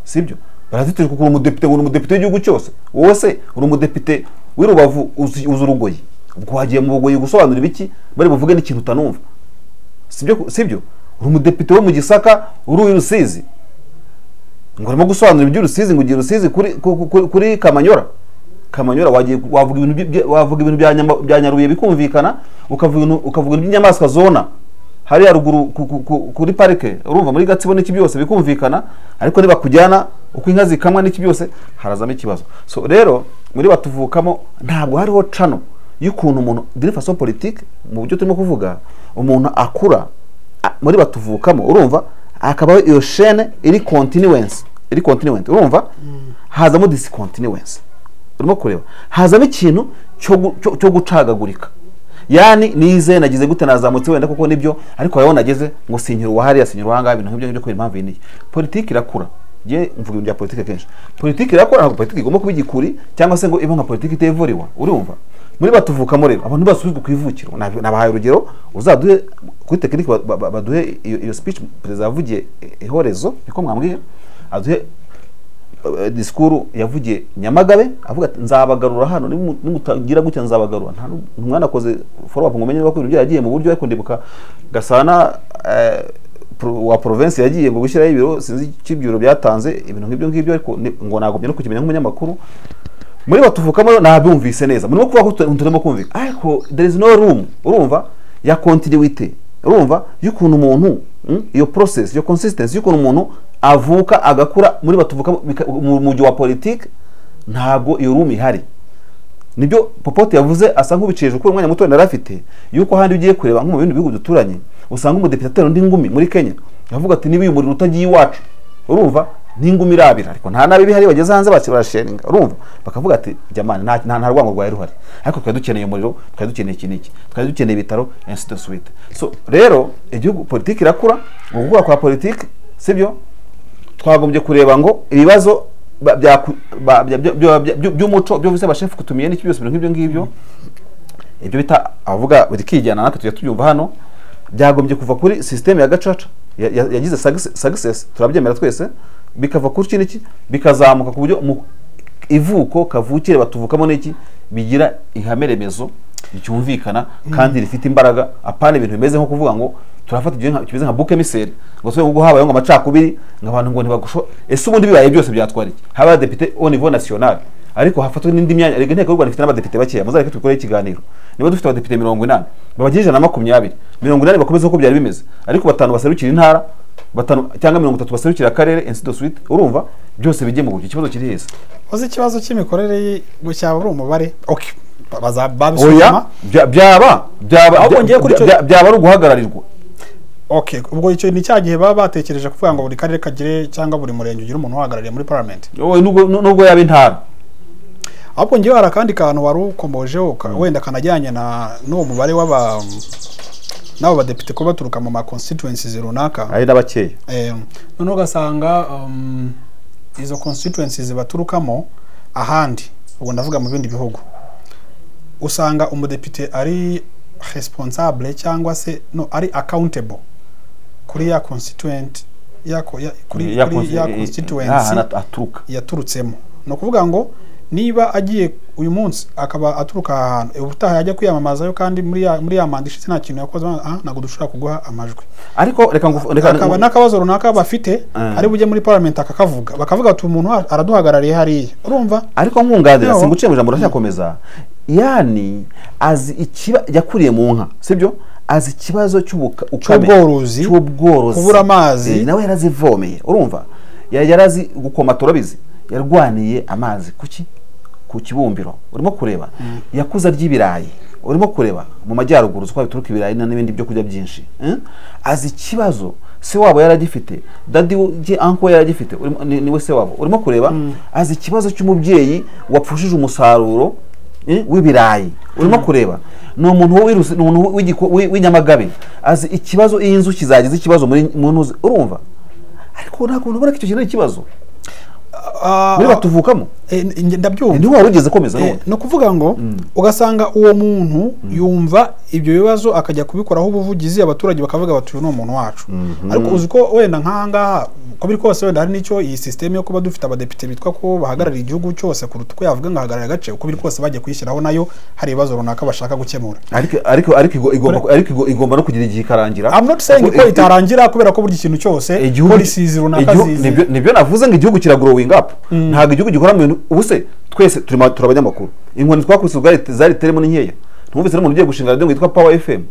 sibyo barazitijwe kuko uri umudepite uri umudepite w'igihugu cyose wowe se uri umudepite w'i rubavu uzi uzi urugoyi ubwo wagiye mu bugoyi gusobanura ibiki bari buvuge n'ikintu utanumva sibyo ku- sibyo uri umudepite wo mu gisaka uri uw'i rusizi ngo urimo gusobanura iby'urusizi ngo ugiye rusizi kuri, ku- ku- kuri kamanyora kamanyora wagiye wavuga ibintu byi- bya- wavuga ibintu bya Nyama- bya nyaruye bikumvikana ukavuga ibintu- ukavuga ibintu by'inyamaswa zona hari haruguru ku- ku- ku- kuri parike urumva muri gatsibo n'iki byose bikumvikana ariko nibakujyana uko inka zikamwa n'iki byose harazamo ikibazo so rero muri batuvukamo ntabwo hariho cano y'ukuntu umuntu diri faso politike mu buryo turimo kuvuga umuntu akura a- muri batuvukamo urumva hakabaho iyo shene iri continuance iri continuant urumva hazamo discontinuance urimo kureba hazamo ikintu cyo gu- cyo- cyo gucagagurika yani nize nagize gute nazamutse wenda kuko nibyo ariko wowe nageze ngo sinyira uwahariya sinyira uwahangaha ibintu nk'ibyo ngibyo kubera impamvu iyi n'iyi politiki irakura ngiye mvuga ibintu bya politiki kenshi politiki irakura ntabwo politiki igomba kuba igikuri cyangwa se ngo ibe nka politiki itevuriwa urumva muri batuvukamo rero abantu basubizwe ku ivukiro Nab- nabahaye urugero uzaduhe kuri tekinike ba- ba- baduhe iyo iyo speech perezida yavugiye i- ihorezo niko mwambwiye aduhe eh, disikuru yavugiye nyamagabe avuga ati nzabagarura hano nimu- nimutangira gutya nzabagarura nta nu- mwanakoze follow up ngo umenye niba ko ibintu byaragiye mu buryo ariko ndibuka gasana eh, pro- wa province yagiye ngo gushyiraho ibiro sinzi icyo ibyo byatanze ibintu nk'ibyo ngibyo ariko ni- ngo nagumye no kukimenya nk'umunyamakuru muri batuvukamo rero ntabyumvise neza murimo kuvuga ko utu- turimo kumvika ariko there is no room urumva ya continuity urumva y'ukuntu umuntu mm, iyo process iyo consistency y'ukuntu umuntu avuka agakura muri batuvukamo bika- mu mujyi wa politike ntabwo iyo room ihari nibyo popote yavuze asa nk'ubicishije kuko umwanya muto yari afite yuko ahandi ugiye kureba nko mu bindi bihugu duturanye usanga umudepite atera undi ngumi muri kenya avuga ati niba uyu muriro utagiye iwacu urumva n'ingumi irabira ariko nta nabi bihari bageze hanze bake barashinga urumva bakavuga ati jamani nta nta nta rwango rwari ruhari ariko twari dukeneye umuriro twari dukeneye iki n'iki twari dukeneye ibitaro ainsi de suite so rero igihugu politiki irakura mu gukura kwa politiki sibyo twagombye kureba ngo ibibazo ba- byaku- ba- bya- bya- bya- bya- by'umuco byo bize bashefu kutumiye n'iki byose ibintu nk'ibyo ngibyo ibyo bita avuga bikijyana natwe tujya tubyumva hano byagombye kuva kuri sisiteme ya gacaca ya- ya- yagize success turabyemera twese bikava kuri iki n'iki bikazamuka ku buryo mu- ivuko kavukire batuvukamo n'iki bigira ihame remezo ryumvikana kandi rifite imbaraga apana ibintu bimeze nko kuvuga ngo turafata ibyo nka- kimeze nka buke miseri ngo twe ngo habayeho ngo amacakubiri ngo abantu ngo ntibagusho ese ubundi bibaye byose byatwara iki haba abadepite au niveau national ariko hafatwa n'indi myanya rega inteko y'u Rwanda ifite n'abadepite bakeya muzareke dukoreho ikiganiro niba dufite abadepite mirongo inani babagirije na makumyabiri mirongo inani bakomeze uko byari bimeze ariko batanu baserukira intara batanu cyangwa mirongo itatu baserukira akarere ainsi de suite urumva byose bijye mu buryo ikibazo kiri heza uzi ikibazo cy'imikorere ye ngo cyaba ari umubare oke baza- babisuzuma oya bya- byaba byaba Ahubwo bya- ngiye kuri icyo- bya- byaba ari uguhagararirwa oke ubwo icyo ni cya gihe baba batekereje kuvuga ngo buri karere kagire cyangwa buri murenge ugire umuntu uhagarariye muri parliament Oya, nubwo nubwo yaba intara ahubwo ngewe hari akandi kantu wari ukomojeho ka- wenda kanajyanye na n'uwo mubare w'aba n'abo badepite kuba baturuka mu ma constituencies runaka ari n'abakeya Eh, noneho ugasanga um, izo constituencies baturukamo ahandi ubwo ndavuga mu bindi bihugu usanga umudepite ari responsable cyangwa se no ari accountable kuri ya constituent ya, ko- ya, kuri, Ya kuri ya consti- constituency n'ahantu aturuka yaturutsemo ni ukuvuga ngo niba agiye uyu munsi akaba aturuka aha hantu eh, ubutaha yajya kwiyamamazayo kandi muri ya muri ya manda ishize nta kintu yakoze ah, ntabwo dushobora kuguha amajwi ariko reka ngufu- reka akaba n'akabazo runaka bafite Ah. ari bujye muri parliament akakavuga bakavuga ati umuntu ara- araduhagarariye hariya urumva ariko nkunganira Yo. singuciye mu ijambo ndacyakomeza yani azi ikiba yakuriye mu nka sibyo azi ikibazo cy'ubuka- ukame- Cy'ubworozi, cy'ubworozi kubura amazi. Eh, nawe yarazivomeye urumva Ya- yarazi gukoma turabizi yarwaniye amazi kuki ku kibumbiro urimo kureba yakuza ry'ibirayi urimo kureba mu majyaruguru uko bituruka ibirayi na- n'ibindi byo kurya byinshi eh? azi ikibazo se wabo yaragifite dadi we anko yaragifite urimo- ni- niwe se wabo urimo kureba azi ikibazo cy'umubyeyi wapfushije umusaruro eh, w'ibirayi urimo kureba ni umuntu w'irus- ni umuntu w'igiko- w'i- w'inyamagabe azi ikibazo iyi nzuki zagize ikibazo muri mu ntuzi urumva ariko ntabwo ubona ko icyo kintu ari ikibazo Ah, muri batuvukamo eh, nge- ndabyumva niho wari ugeze komeza Eh, n'ubundi ni ukuvuga ngo ugasanga uwo muntu yumva ibyo bibazo akajya kubikoraho ubuvugizi abaturage bakavuga bati uyu ni umuntu wacu ariko uzi ko wenda nk'ahangaha uko biri kose wenda hari n'icyo iyi sisiteme yo kuba dufite abadepite bitwa ko bahagarariye igihugu cyose kuruta uko yavuga ngo ahagarariye agace uko biri kose bagiye kuyishyiraho nayo hari ibibazo runaka bashaka gukemura ariko ariko ariko igo- igomba ariko igo- igomba no kugira igihe ikarangira I'm not saying Kuko ko i- i- itarangira kubera ko buri kintu cyose igihugu policies runaka igihugu- zizi nibyo- nibyo navuze ngo igihugu kira growing up ntabwo igihugu gikora mu bintu ubu se twese turi ma- turi abanyamakuru inkoni twakubise ubwari zari teremo ni nkeya ntumvise n'umuntu ugiye gushinga radiyo ngo yitwa power fm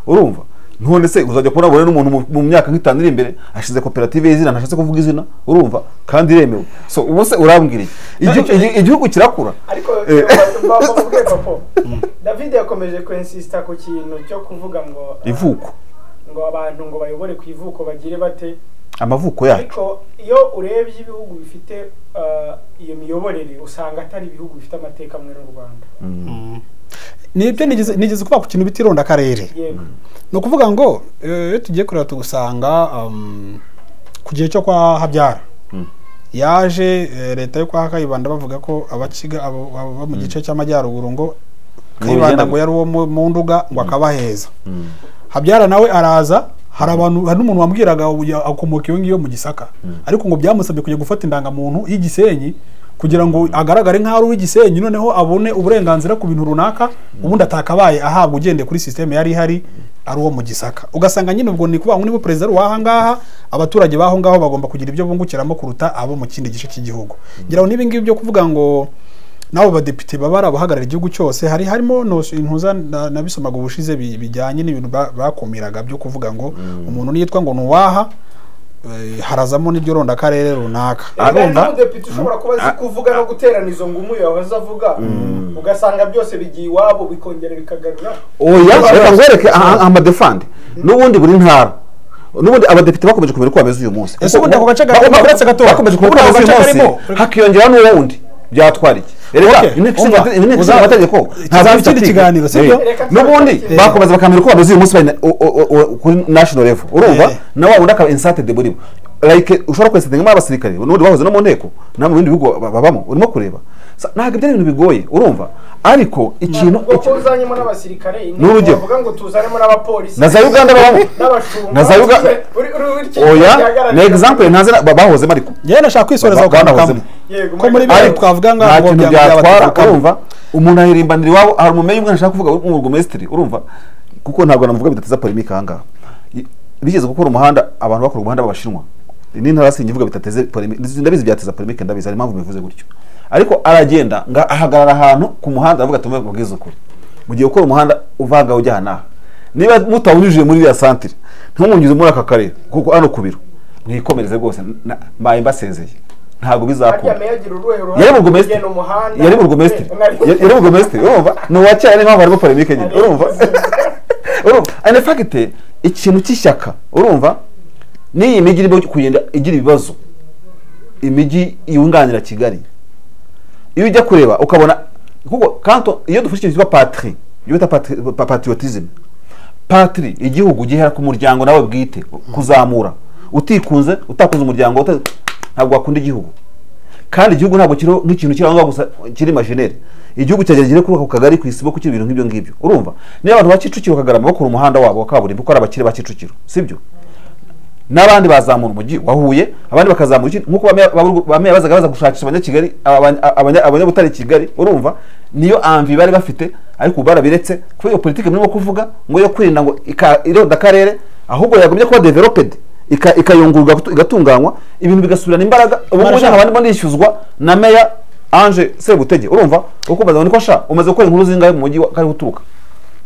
urumva none se uzajya kubona abone n'umuntu mu- mu myaka nk'itanu iri imbere ashize koperative y'izina ntashatse kuvuga izina urumva kandi iremewe so ubu se urambwira iki? Igihu- igi- igihugu kirakura ariko Eh. bavuge papa david yakomeje kwensista ku kintu cyo kuvuga ngo ivuko ngo abantu ngo bayobore ku ivuko bagire bate amavuko yacu ariko iyo urebye ibihugu bifite ah, iyo miyoborere usanga atari ibihugu bifite amateka amwe n'u rwanda nibyo nigeze nigeze kuba ku kintu bita ironda akarere yego ni ukuvuga ngo eh, iyo tugiye kureba tugusanga um, ku gihe cyo kwa habyara yaje eh, leta yo kwa kayibanda bavuga ko abakiga abo abo bo mu gice cy'amajyaruguru ngo kayibanda bigenda ngo gute? yari uwo mu- mu nduga ngo akabaheza habyara nawe araza hari abantu hari n'umuntu wambwiraga ubu ya- akomoka iyo ngiyo mu gisaka ariko ngo byamusabye kujya gufata indangamuntu y'igisenyi kugira ngo agaragare nk'aho ari uw'igisenyi noneho abone uburenganzira ku bintu runaka ubundi atakabaye ahabwa ugendeye kuri sisiteme yari ihari ari uwo mu gisaka ugasanga nyine ubwo ni ukuvuga ngo niba perezida ari uw'aha ngaha abaturage b'aho ngaho bagomba kugira ibyo bungukiramo kuruta abo mu kindi gice cy'igihugu ngira ngo n'ibingibi byo kuvuga ngo n'abo badepite baba ari abahagarariye igihugu cyose hari harimo no- intuza na- nabisomaga ubushize bi- bijyanye n'ibintu ba- bakumiraga byo kuvuga ngo umuntu niyitwa ngo ni uwaha eh, harazamo n'iryo ronda akarere runaka hari n'umudepite ushobora kuba azi kuvuga no guterana izo ngumu yahoze avuga ugasanga byose bigiye iwabo bikongera bikagarura oya reka nkwereke aha- amadefande n'ubundi buri ntara n'ubundi abadepite bakomeje kumenya uko bameze uyu munsi Ese ubundi ako gace Bako- karimo bako- uretse gatoya? bakomeje kumenya Ubundi uko ako bameze gace uyu karimo- munsi hakiyongeraho n'uwundi byatwara iki Okay, reka inteko umva, ishinga uza- inteko ishinga amategeko tuzagira ntazabifite ikindi kiganiro, si byo? n'ubundi Eh. bakomeza bakamenya uko bameze uyu munsi bari na- o- o- o- kuri national level urumva Eh. na wa wundi akaba insated muri bo like ushobora kwesetinga abasirikare n'ubundi bahoze no mu nteko no mu bindi bihugu ba- babamo urimo kureba Sa- ntabwo ibyo ari ibintu bigoye urumva ariko ikintu ubwo ko iki- uzanyemo n'abasirikare inteko N'urugero. bavuga ngo tuzanemo n'abapolisi na za uganda babamo n'abashumba na za Uga- oya ni example ntaze na- ba- bahozemo ariko yewe nashaka kwisoreza Ba- ku kantu bahozemo. kamwe. Yego, ko muri muri- bibiri ariko twavuga ngo nta ngo kintu byaba- byatwara byabaturukamo. urumva umuntu aririmbanira iwabo hari umumenyi umwe ashaka kuvuga umurugomesitiri urumva kuko ntabwo namuvuga bidateza polemike ahangaha I- bigeze gukora umuhanda abantu bakora umuhanda b'abashinwa n'intara sinjye ivuga bitateze polemike ndabizi byateza polemike ndabizi hari impamvu bivuze gutyo ariko aragenda nga ahagarara ahantu ku muhanda aravuga ati mubwize ukuri mu gihe ukora umuhanda uvanga ujya aha n'aha niba mutawunyujije muri iriya santire ntimunyuze muri aka karere kuko hano ku biro mwikomereze rwose na- mbaye mbasezeye harya ntabwo bizakunda meya agira uruhe ruhare yari burugumesitiri kugena umuhanda yari burugumesitiri yari burugumesitiri urumva ni uwa kera niyo mpamvu harimo polemike nyine urumva urumva ane fagite ikintu cy'ishyaka urumva n'iyi mijyi irimo kugenda igira ibibazo imijyi yunganira kigali iyo ujya kureba ukabona kuko kanto iyo dufashe ikintu cyitwa patiri iyo bita patriotism patiri igihugu gihera ku muryango nawe bwite kuzamura utikunze utakunze umuryango uta- ntabwo wakunda igihugu kandi igihugu ntabwo kiriho nk'ikintu kiri aho ngaho gusa kiri imagineri igihugu cyagerageza kuri ako kagari ku isi bo kugira ibintu nk'ibyo ngibyo urumva niba abantu ba kicukiro kagarama bakora umuhanda wabo wa kaburimbo uko ari abakire ba kicukiro sibyo n'abandi bazamura umujyi wa Huye abandi bakazamura iki nk'uko bamwe babu- bamwe bazaga baza gushakisha abanyakigali abanya- abanya- abanyabutare kigali urumva niyo amvi bari bafite ariko ubu barabiretse kubera iyo politiki murimo kuvuga ngo yo kwirinda ngo ika- ironda akarere ahubwo yagumye kuba developed ika- ikayungurwa igatu- igatunganywa ibintu bigasubirana imbaraga ubu ngubu Marashaka. nk'abandi bo ndishyuzwa na meya ange sebutege urumva uko bazaga niko sha umaze gukora inkuru zingahe mu mujyi wa kariho uturuka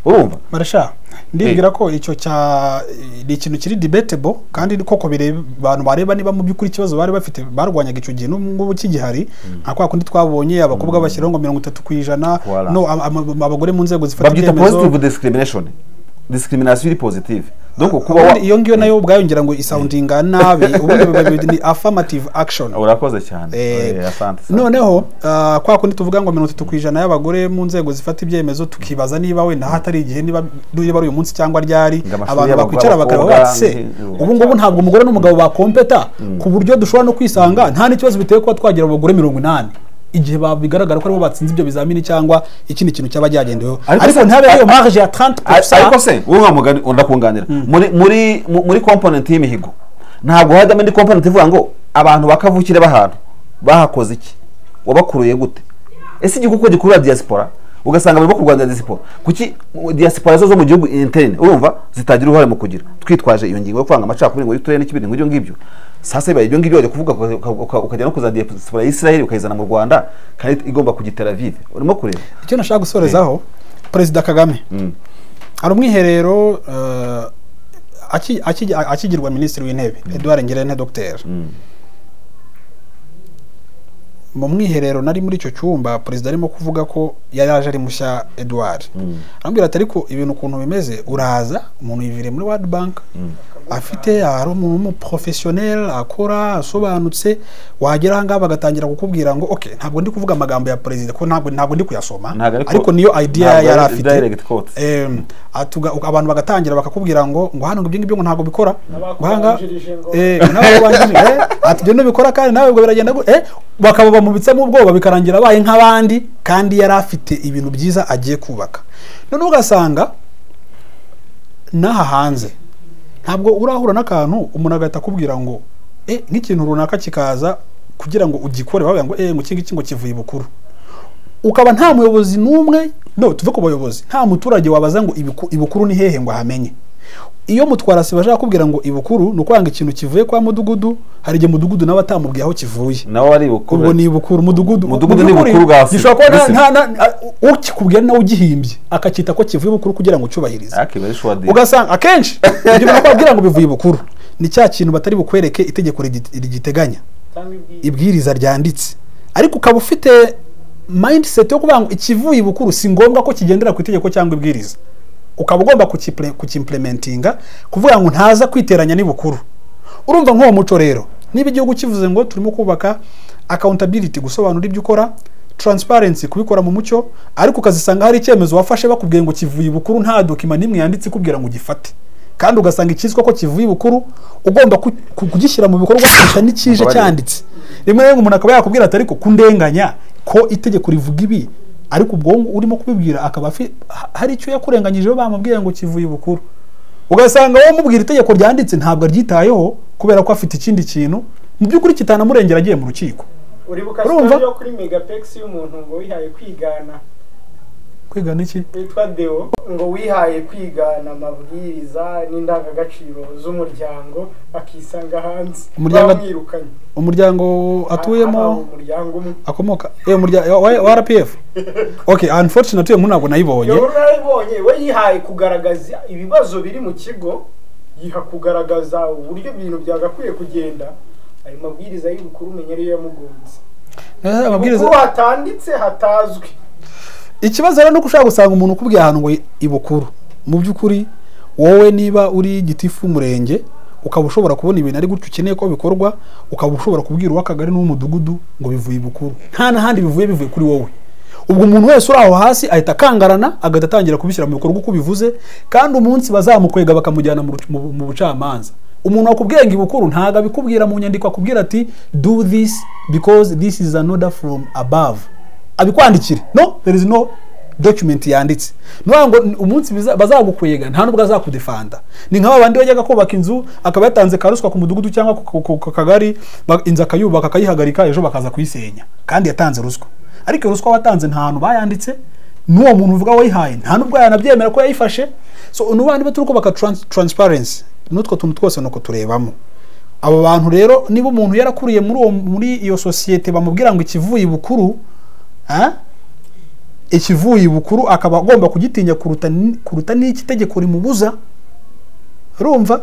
urumva marisha ndibwira ko icyo cya ni ikintu kiri debatable kandi koko bireba abantu bareba niba mu by'ukuri ikibazo bari bafite barwanyaga icyo gihe n'ubu ngubu kigihari nka kwa kundi twabonye abakobwa bashyiraho ngo mirongo itatu ku ijana Voilà. no ama- ama- abagore mu nzego zifata babyita positive ibyemezo discrimination disikiriminasiyo iri positive donc kuba wa- Ubundi iyo ngiyo nayo ubwayo ngira ngo isawundinga nabi ubundi biba- ni affirmative action urakoze cyane Eh, Eh, asante asante. noneho ah, kwa kundi tuvuga ngo mirongo itatu ku ijana y'abagore mu nzego zifata ibyemezo tukibaza niba wenda hatari igihe niba niba ari uyu munsi cyangwa ryari Ngo amashuri abantu y'abagore, bakwicara bakareba abakobwa, bati se nti- ubu ngubu ntabwo umugore n'umugabo bakompeta ku buryo dushobora no kwisanga nta n'ikibazo biteye kuba twagira abagore mirongo inani igihe ba- bigaragara ko aribo batsinze ibyo bizamini cyangwa ikindi kintu cyaba cyagendeweho Ariko ariko se- ntabe ariyo a- marge ya Ar- ariko 30% se wowe nka mugani ndakunganira muri muri mu- muri component y'imihigo ntabwo hajyamo indi component ivuga ngo abantu bakavukire bahantu bahakoze iki wabakuruye gute ese igihugu uko gikurura diaspora ugasanga barimo kurwanya diaspora kuki mu- diaspora zo zo mu gihugu interne urumva zitagira uruhare mu kugira twitwaje iyo ngingo yo kwanga amacakubiri ngo y'uturere n'ikibindi ngo ibyo ngibyo sasa bibaye ibyo ngibyo wajya kuvuga uka- uka- uka- ukajya no kuzana diaspora y'isiraheli ukayizana mu rwanda kandi igomba kugitera vive urimo kureba icyo nashaka gusorezaho perezida kagame hari umwiherero eh, aki- aki- akigirwa minisitiri w'intebe eduard ngirente dogiteri mu mwiherero nari muri icyo cyumba perezida arimo kuvuga ko yari aje ari mushya eduard arambwira ati ariko ibintu ukuntu bimeze uraza umuntu yiviriye muri wadi banki afite hari umuntu w'umuporofesiyoneri akora asobanutse wagera ahangaha bagatangira kukubwira ngo ok ntabwo ndi kuvuga amagambo ya perezida ko ntabwo ntabwo ndi kuyasoma Ntabwo ariko- ariko niyo idea ntabwo yari ari afite direct quote. Em, atuga- uka- abantu bagatangira bakakubwira ngo ngo hano ngo ibyo ngibyo ngo ntabwo bikora guhanga Abakubanjirije ngo- atibyo ntibikora kandi nawe ubwo biragenda gu- eh, bakaba bamubitsemo ubwoba bikarangira abaye nk'abandi kandi yari afite ibintu byiza agiye kubaka noneho ugasanga n'aha hanze ntabwo urahura n'akantu umuntu agahita akubwira ngo eh, nk'ikintu runaka kikaza kugira ngo ugikore bavuga ngo eh, ngo iki ngiki ngo kivuye ibukuru ukaba nta muyobozi n'umwe no tuve ku bayobozi nta muturage wabaza ngo ibiku- ibukuru ni hehe ngo ahamenye iyo mutwarasiba ashaka kubwira ngo ibukuru ni ukwanga ikintu kivuye kwa mudugudu hari igihe mudugudu nawe atamubwiye aho kivuye nawe ari bukuru ubwo ni ibukuru mudugudu Mudugudu ni mubyukuri bukuru bwa si- gishobora kuba nta- bw'isi. nta- nta- a- ukikubwira nawe ugihimbye akacyita ko kivuye ibukuru kugira ngo ucyubahirize akiba ari shuwadi ugasanga akenshi ibyo bintu bagira ngo bivuye ibukuru ni cya kintu batari bukwereke itegeko rigi- rigiteganya Cyangwa ibwiye. ibwiriza ryanditse ariko ukaba ufite mindset yo kuvuga ngo ikivuye ibukuru si ngombwa ko kigendera ku itegeko cyangwa ibwiriza ukaba ugomba kukiple- kukimplementinga kuvuga ngo ntaza kwiteranya n'ibukuru urumva nk'uwo muco rero niba igihugu kivuze ngo turimo kubaka accountability gusobanura ibyo ukora transparency kubikora mu mucyo ariko ukazisanga hari icyemezo wafashe bakubwiye ngo kivuye ibukuru nta dokima n'imwe yanditse ikubwira ngo ugifate kandi ugasanga ikizwa ko kivuye ibukuru ugomba ku- ku- kugishyira mu bikorwa gusa n'ikije Mbabarira. cyanditse rimwe na rimwe umuntu akaba yakubwira ati ariko kundenganya ko itegeko rivuga ibi ariko ubwonko urimo kubibwira akaba afi- ha- hari icyo yakurenganyijeho bamubwiye ngo kivuye ibukuru ugasanga wowe umubwira itegeko ryanditse ntabwo aryitayeho kubera ko afite ikindi kintu mu by'ukuri kitanamurengera agiye mu rukiko uribuka urumva? story yo kuri megapexi y'umuntu ngo wihaye kwigana kwiga n'iki witwa Deo ngo wihaye kwigana amabwiriza n'indangagaciro z'umuryango akisanga hanze Umuryango- bamwirukanye umuryango Aha, atuyemo umuryango umwe akomoka eh umuryango wa- wa RPF okay unfortunately uyu muntu ntabwo nayibonye yabona arabibonye we yihaye kugaragaza ibibazo biri mu kigo yiha kugaragaza uburyo ibintu byagakwiye kugenda ayo mabwiriza y'ubukuru umenya ariyo yamugonze Eh, amabwiriza ubukuru hatanditse hatazwi ikibazo rero ni uko ushobora gusanga umuntu ukubwiye ahantu ngo ibukuru mu by'ukuri wowe niba uri gitifu umurenge ukaba ushobora kubona ibintu ari gutyo ukeneye ko bikorwa ukaba ushobora kubwira uw'akagari n'uw'umudugudu ngo bivuye ibukuru nta n'ahandi bivuye bivuye kuri wowe ubwo umuntu wese uri aho hasi ahita akangarana agahita atangira kubishyira mu bikorwa uko bivuze kandi umunsi bazamukwega bakamujyana mu ruc- mu- mu bucamanza umuntu wakubwiye ngo ibukuru ntabwo abikubwira mu nyandiko akubwira ati do this because this is an order from above abikwandikire no there is no document yanditse nuvuga ngo n- umunsi biza- bazagukwega nta n'ubwo azakudefanda ni nk'aba bandi bajyaga kubaka inzu akaba yatanze karuswa ku mudugudu cyangwa ku- ku ku- ku kagari ba- inzu akayubaka akayihagarika ejo bakaza kuyisenya kandi yatanze ruswa ariko iyo ruswa watanze nta hantu bayanditse n'uwo muntu uvuga wayihaye nta n'ubwo yanabyemera ko yayifashe so ni bandi baturuko baka transparency n'utwo tuntu twose ni uko turebamo abo bantu rero niba umuntu yarakuriye muri uwo muri iyo sosiyete bamubwira ngo ikivuye ibukuru ah, ikivuye ibukuru akaba agomba kugitinya kuruta ni- kuruta n'iki itegeko rimubuza urumva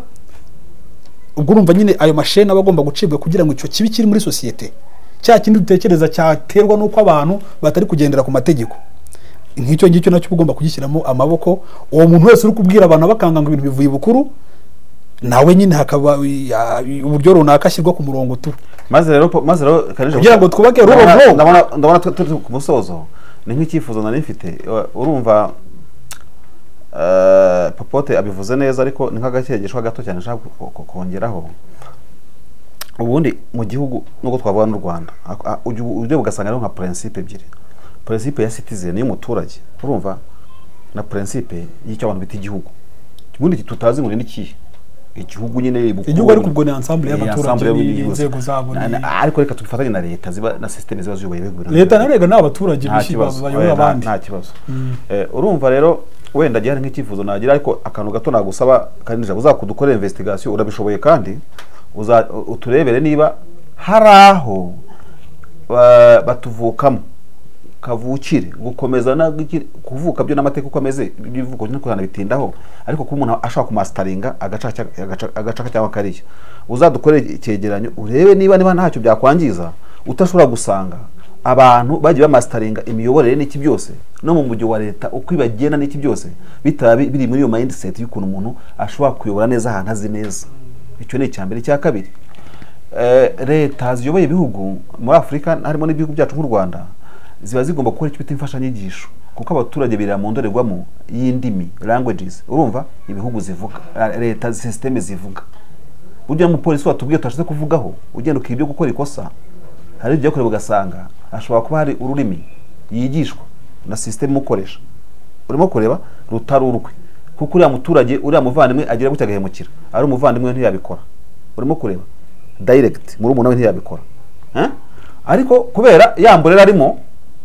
ubwo urumva nyine ayo masheni aba agomba gucibwa kugira ngo icyo kibi kiri muri sosiyete cya kindi dutekereza cyaterwa n'uko abantu batari kugendera ku mategeko nk'icyo ngicyo nacyo uba ugomba kugishyiramo amaboko uwo muntu wese uri kubwira abantu abakanga ngo ibintu bivuye ibukuru nawe nyine hakaba ya- uburyo runaka ashyirwa ku murongo tu maze rero po- maze rero kanije Kugira ngo twubake rubo Ndabona- rubo. ndabona ndabona tu- turi ku musozo ni nk'icyifuzo nari mfite Uh, urumva eh, popote abivuze neza ariko ni nk'agakegeshwa gato cyane nshaka ko- ko- kongeraho ubundi mu gihugu nubwo twavuga n'u Rwanda ak- a- ujya ubu- ujya ugasanga ariho nka prinsipe ebyiri prinsipe ya citizen y'umuturage urumva na prinsipe y'icyo abantu bita igihugu ubundi iki tutazi ngo ni ikihe igihugu nyine ibukuru- Igihugu ariko ubwo ni ensemble Eh, y'abaturage ensemble ni- y'ibihugu. n'inzego zabo Na- ni- na- ariko reka tubifatanye na leta ziba na sisiteme ziba ziyoboye ibihugu leta nayo rega ni abaturage nta bishyira kibazo bayobora oya, nta- abandi nta kibazo Eh, urumva rero wenda gihari nk'icyifuzo nagira ariko akantu gato nagusaba kandi uzakudukorera investigation urabishoboye kandi uza- uturebere niba hari aho ba- batuvukamo kavukire gukomeza na- kuvuka byo n'amateka uko ameze by'ivuko no kuzana bitindaho ariko kuba umuntu ashaka kumasitaringa agaca cya- agaca- agaca cyangwa kariya uzadukorere icyegeranyo urebe niba niba ntacyo byakwangiza utashobora gusanga abantu bagiye bamasitaringa imiyoborere n'iki byose no mu mujyi wa leta uko ibagenda n'iki byose bitaba bi- biri muri iyo mindset y'ukuntu umuntu ashobora kuyobora neza ahantu azi neza icyo ni icya mbere icya kabiri Eh, leta ziyoboye ibihugu muri afurika harimo n'ibihugu byacu nk'u rwanda ziba zigomba gukora icyo bita imfashanyigisho kuko abaturage birira mu ndorerwamo y'indimi languages urumva ibihugu zivuga la- leta sisiteme zivuga burya n'umupolisi watubwiye tutashatse kuvugaho ugenda ukiga ibyo gukora ikosa hari ibyo yakorewe ugasanga hashobora kuba hari ururimi yigishwa na sisiteme umukoresha urimo kureba rutari urwe kuko uriya muturage uriya muvandimwe agira gutya agahemukira ari umuvandimwe we ntiyabikora urimo kureba direct muri umuntu we ntiyabikora Eh? ariko kubera ya mborera arimo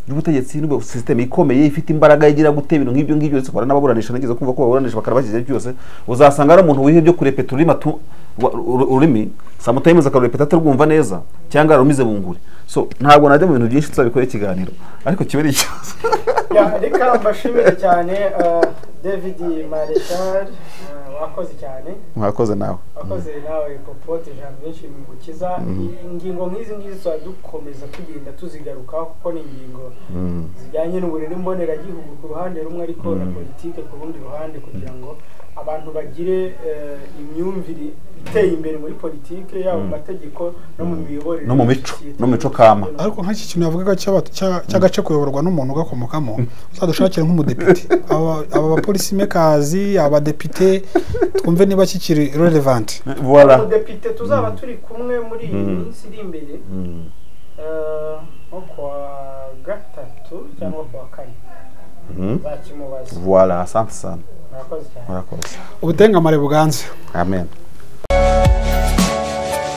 y'ubutegetsi n'ubwo sisiteme ikomeye ifite imbaraga igira gute ibintu nk'ibyo ngibyo ndetse ukora n'ababuranisha nigeze kumva ko baburanisha bakarabashyize byose uzasanga ari umuntu wihebye kurepeta ururimi atu wa- uru- ururimi samutayimezi akarurepeta atarwumva neza cyangwa yarumize bunguri so ntabwo najya mu bintu byinshi tuzabikora ikiganiro ariko kiba ari ikibazo Ya, reka mbashimire cyane eh, david marechal eh, wakoze cyane mwakoze nawe wakoze nawe popote jean benshi mu gukiza ingingo nk'izi ngizi tuba dukomeza tugenda tuzigarukaho kuko ni ingingo zijyanye n'uburere mboneragihugu ku ruhande rumwe ariko na politike ku rundi ruhande kugira ngo abantu bagire eh, imyumvire iteye imbere muri politike yaba mu mategeko no mu miyoborere No mu ya mico, sosiyete. no mu mico kama. ariko nk'iki kintu yavugaga cy'aba- cya- cy'agace kuyoborwa n'umuntu ugakomokamo uzadushakire nk'umudepite aba aba bapolisi mekazi abadepite twumve niba kikiri relevant voilà umudepite tuzaba turi kumwe muri iyi minsi iri imbere eh, nko kuwa gatatu cyangwa kuwa kane nzakimubaza voilà asante sana murakoze cyane murakoze ubutengamare buganze amen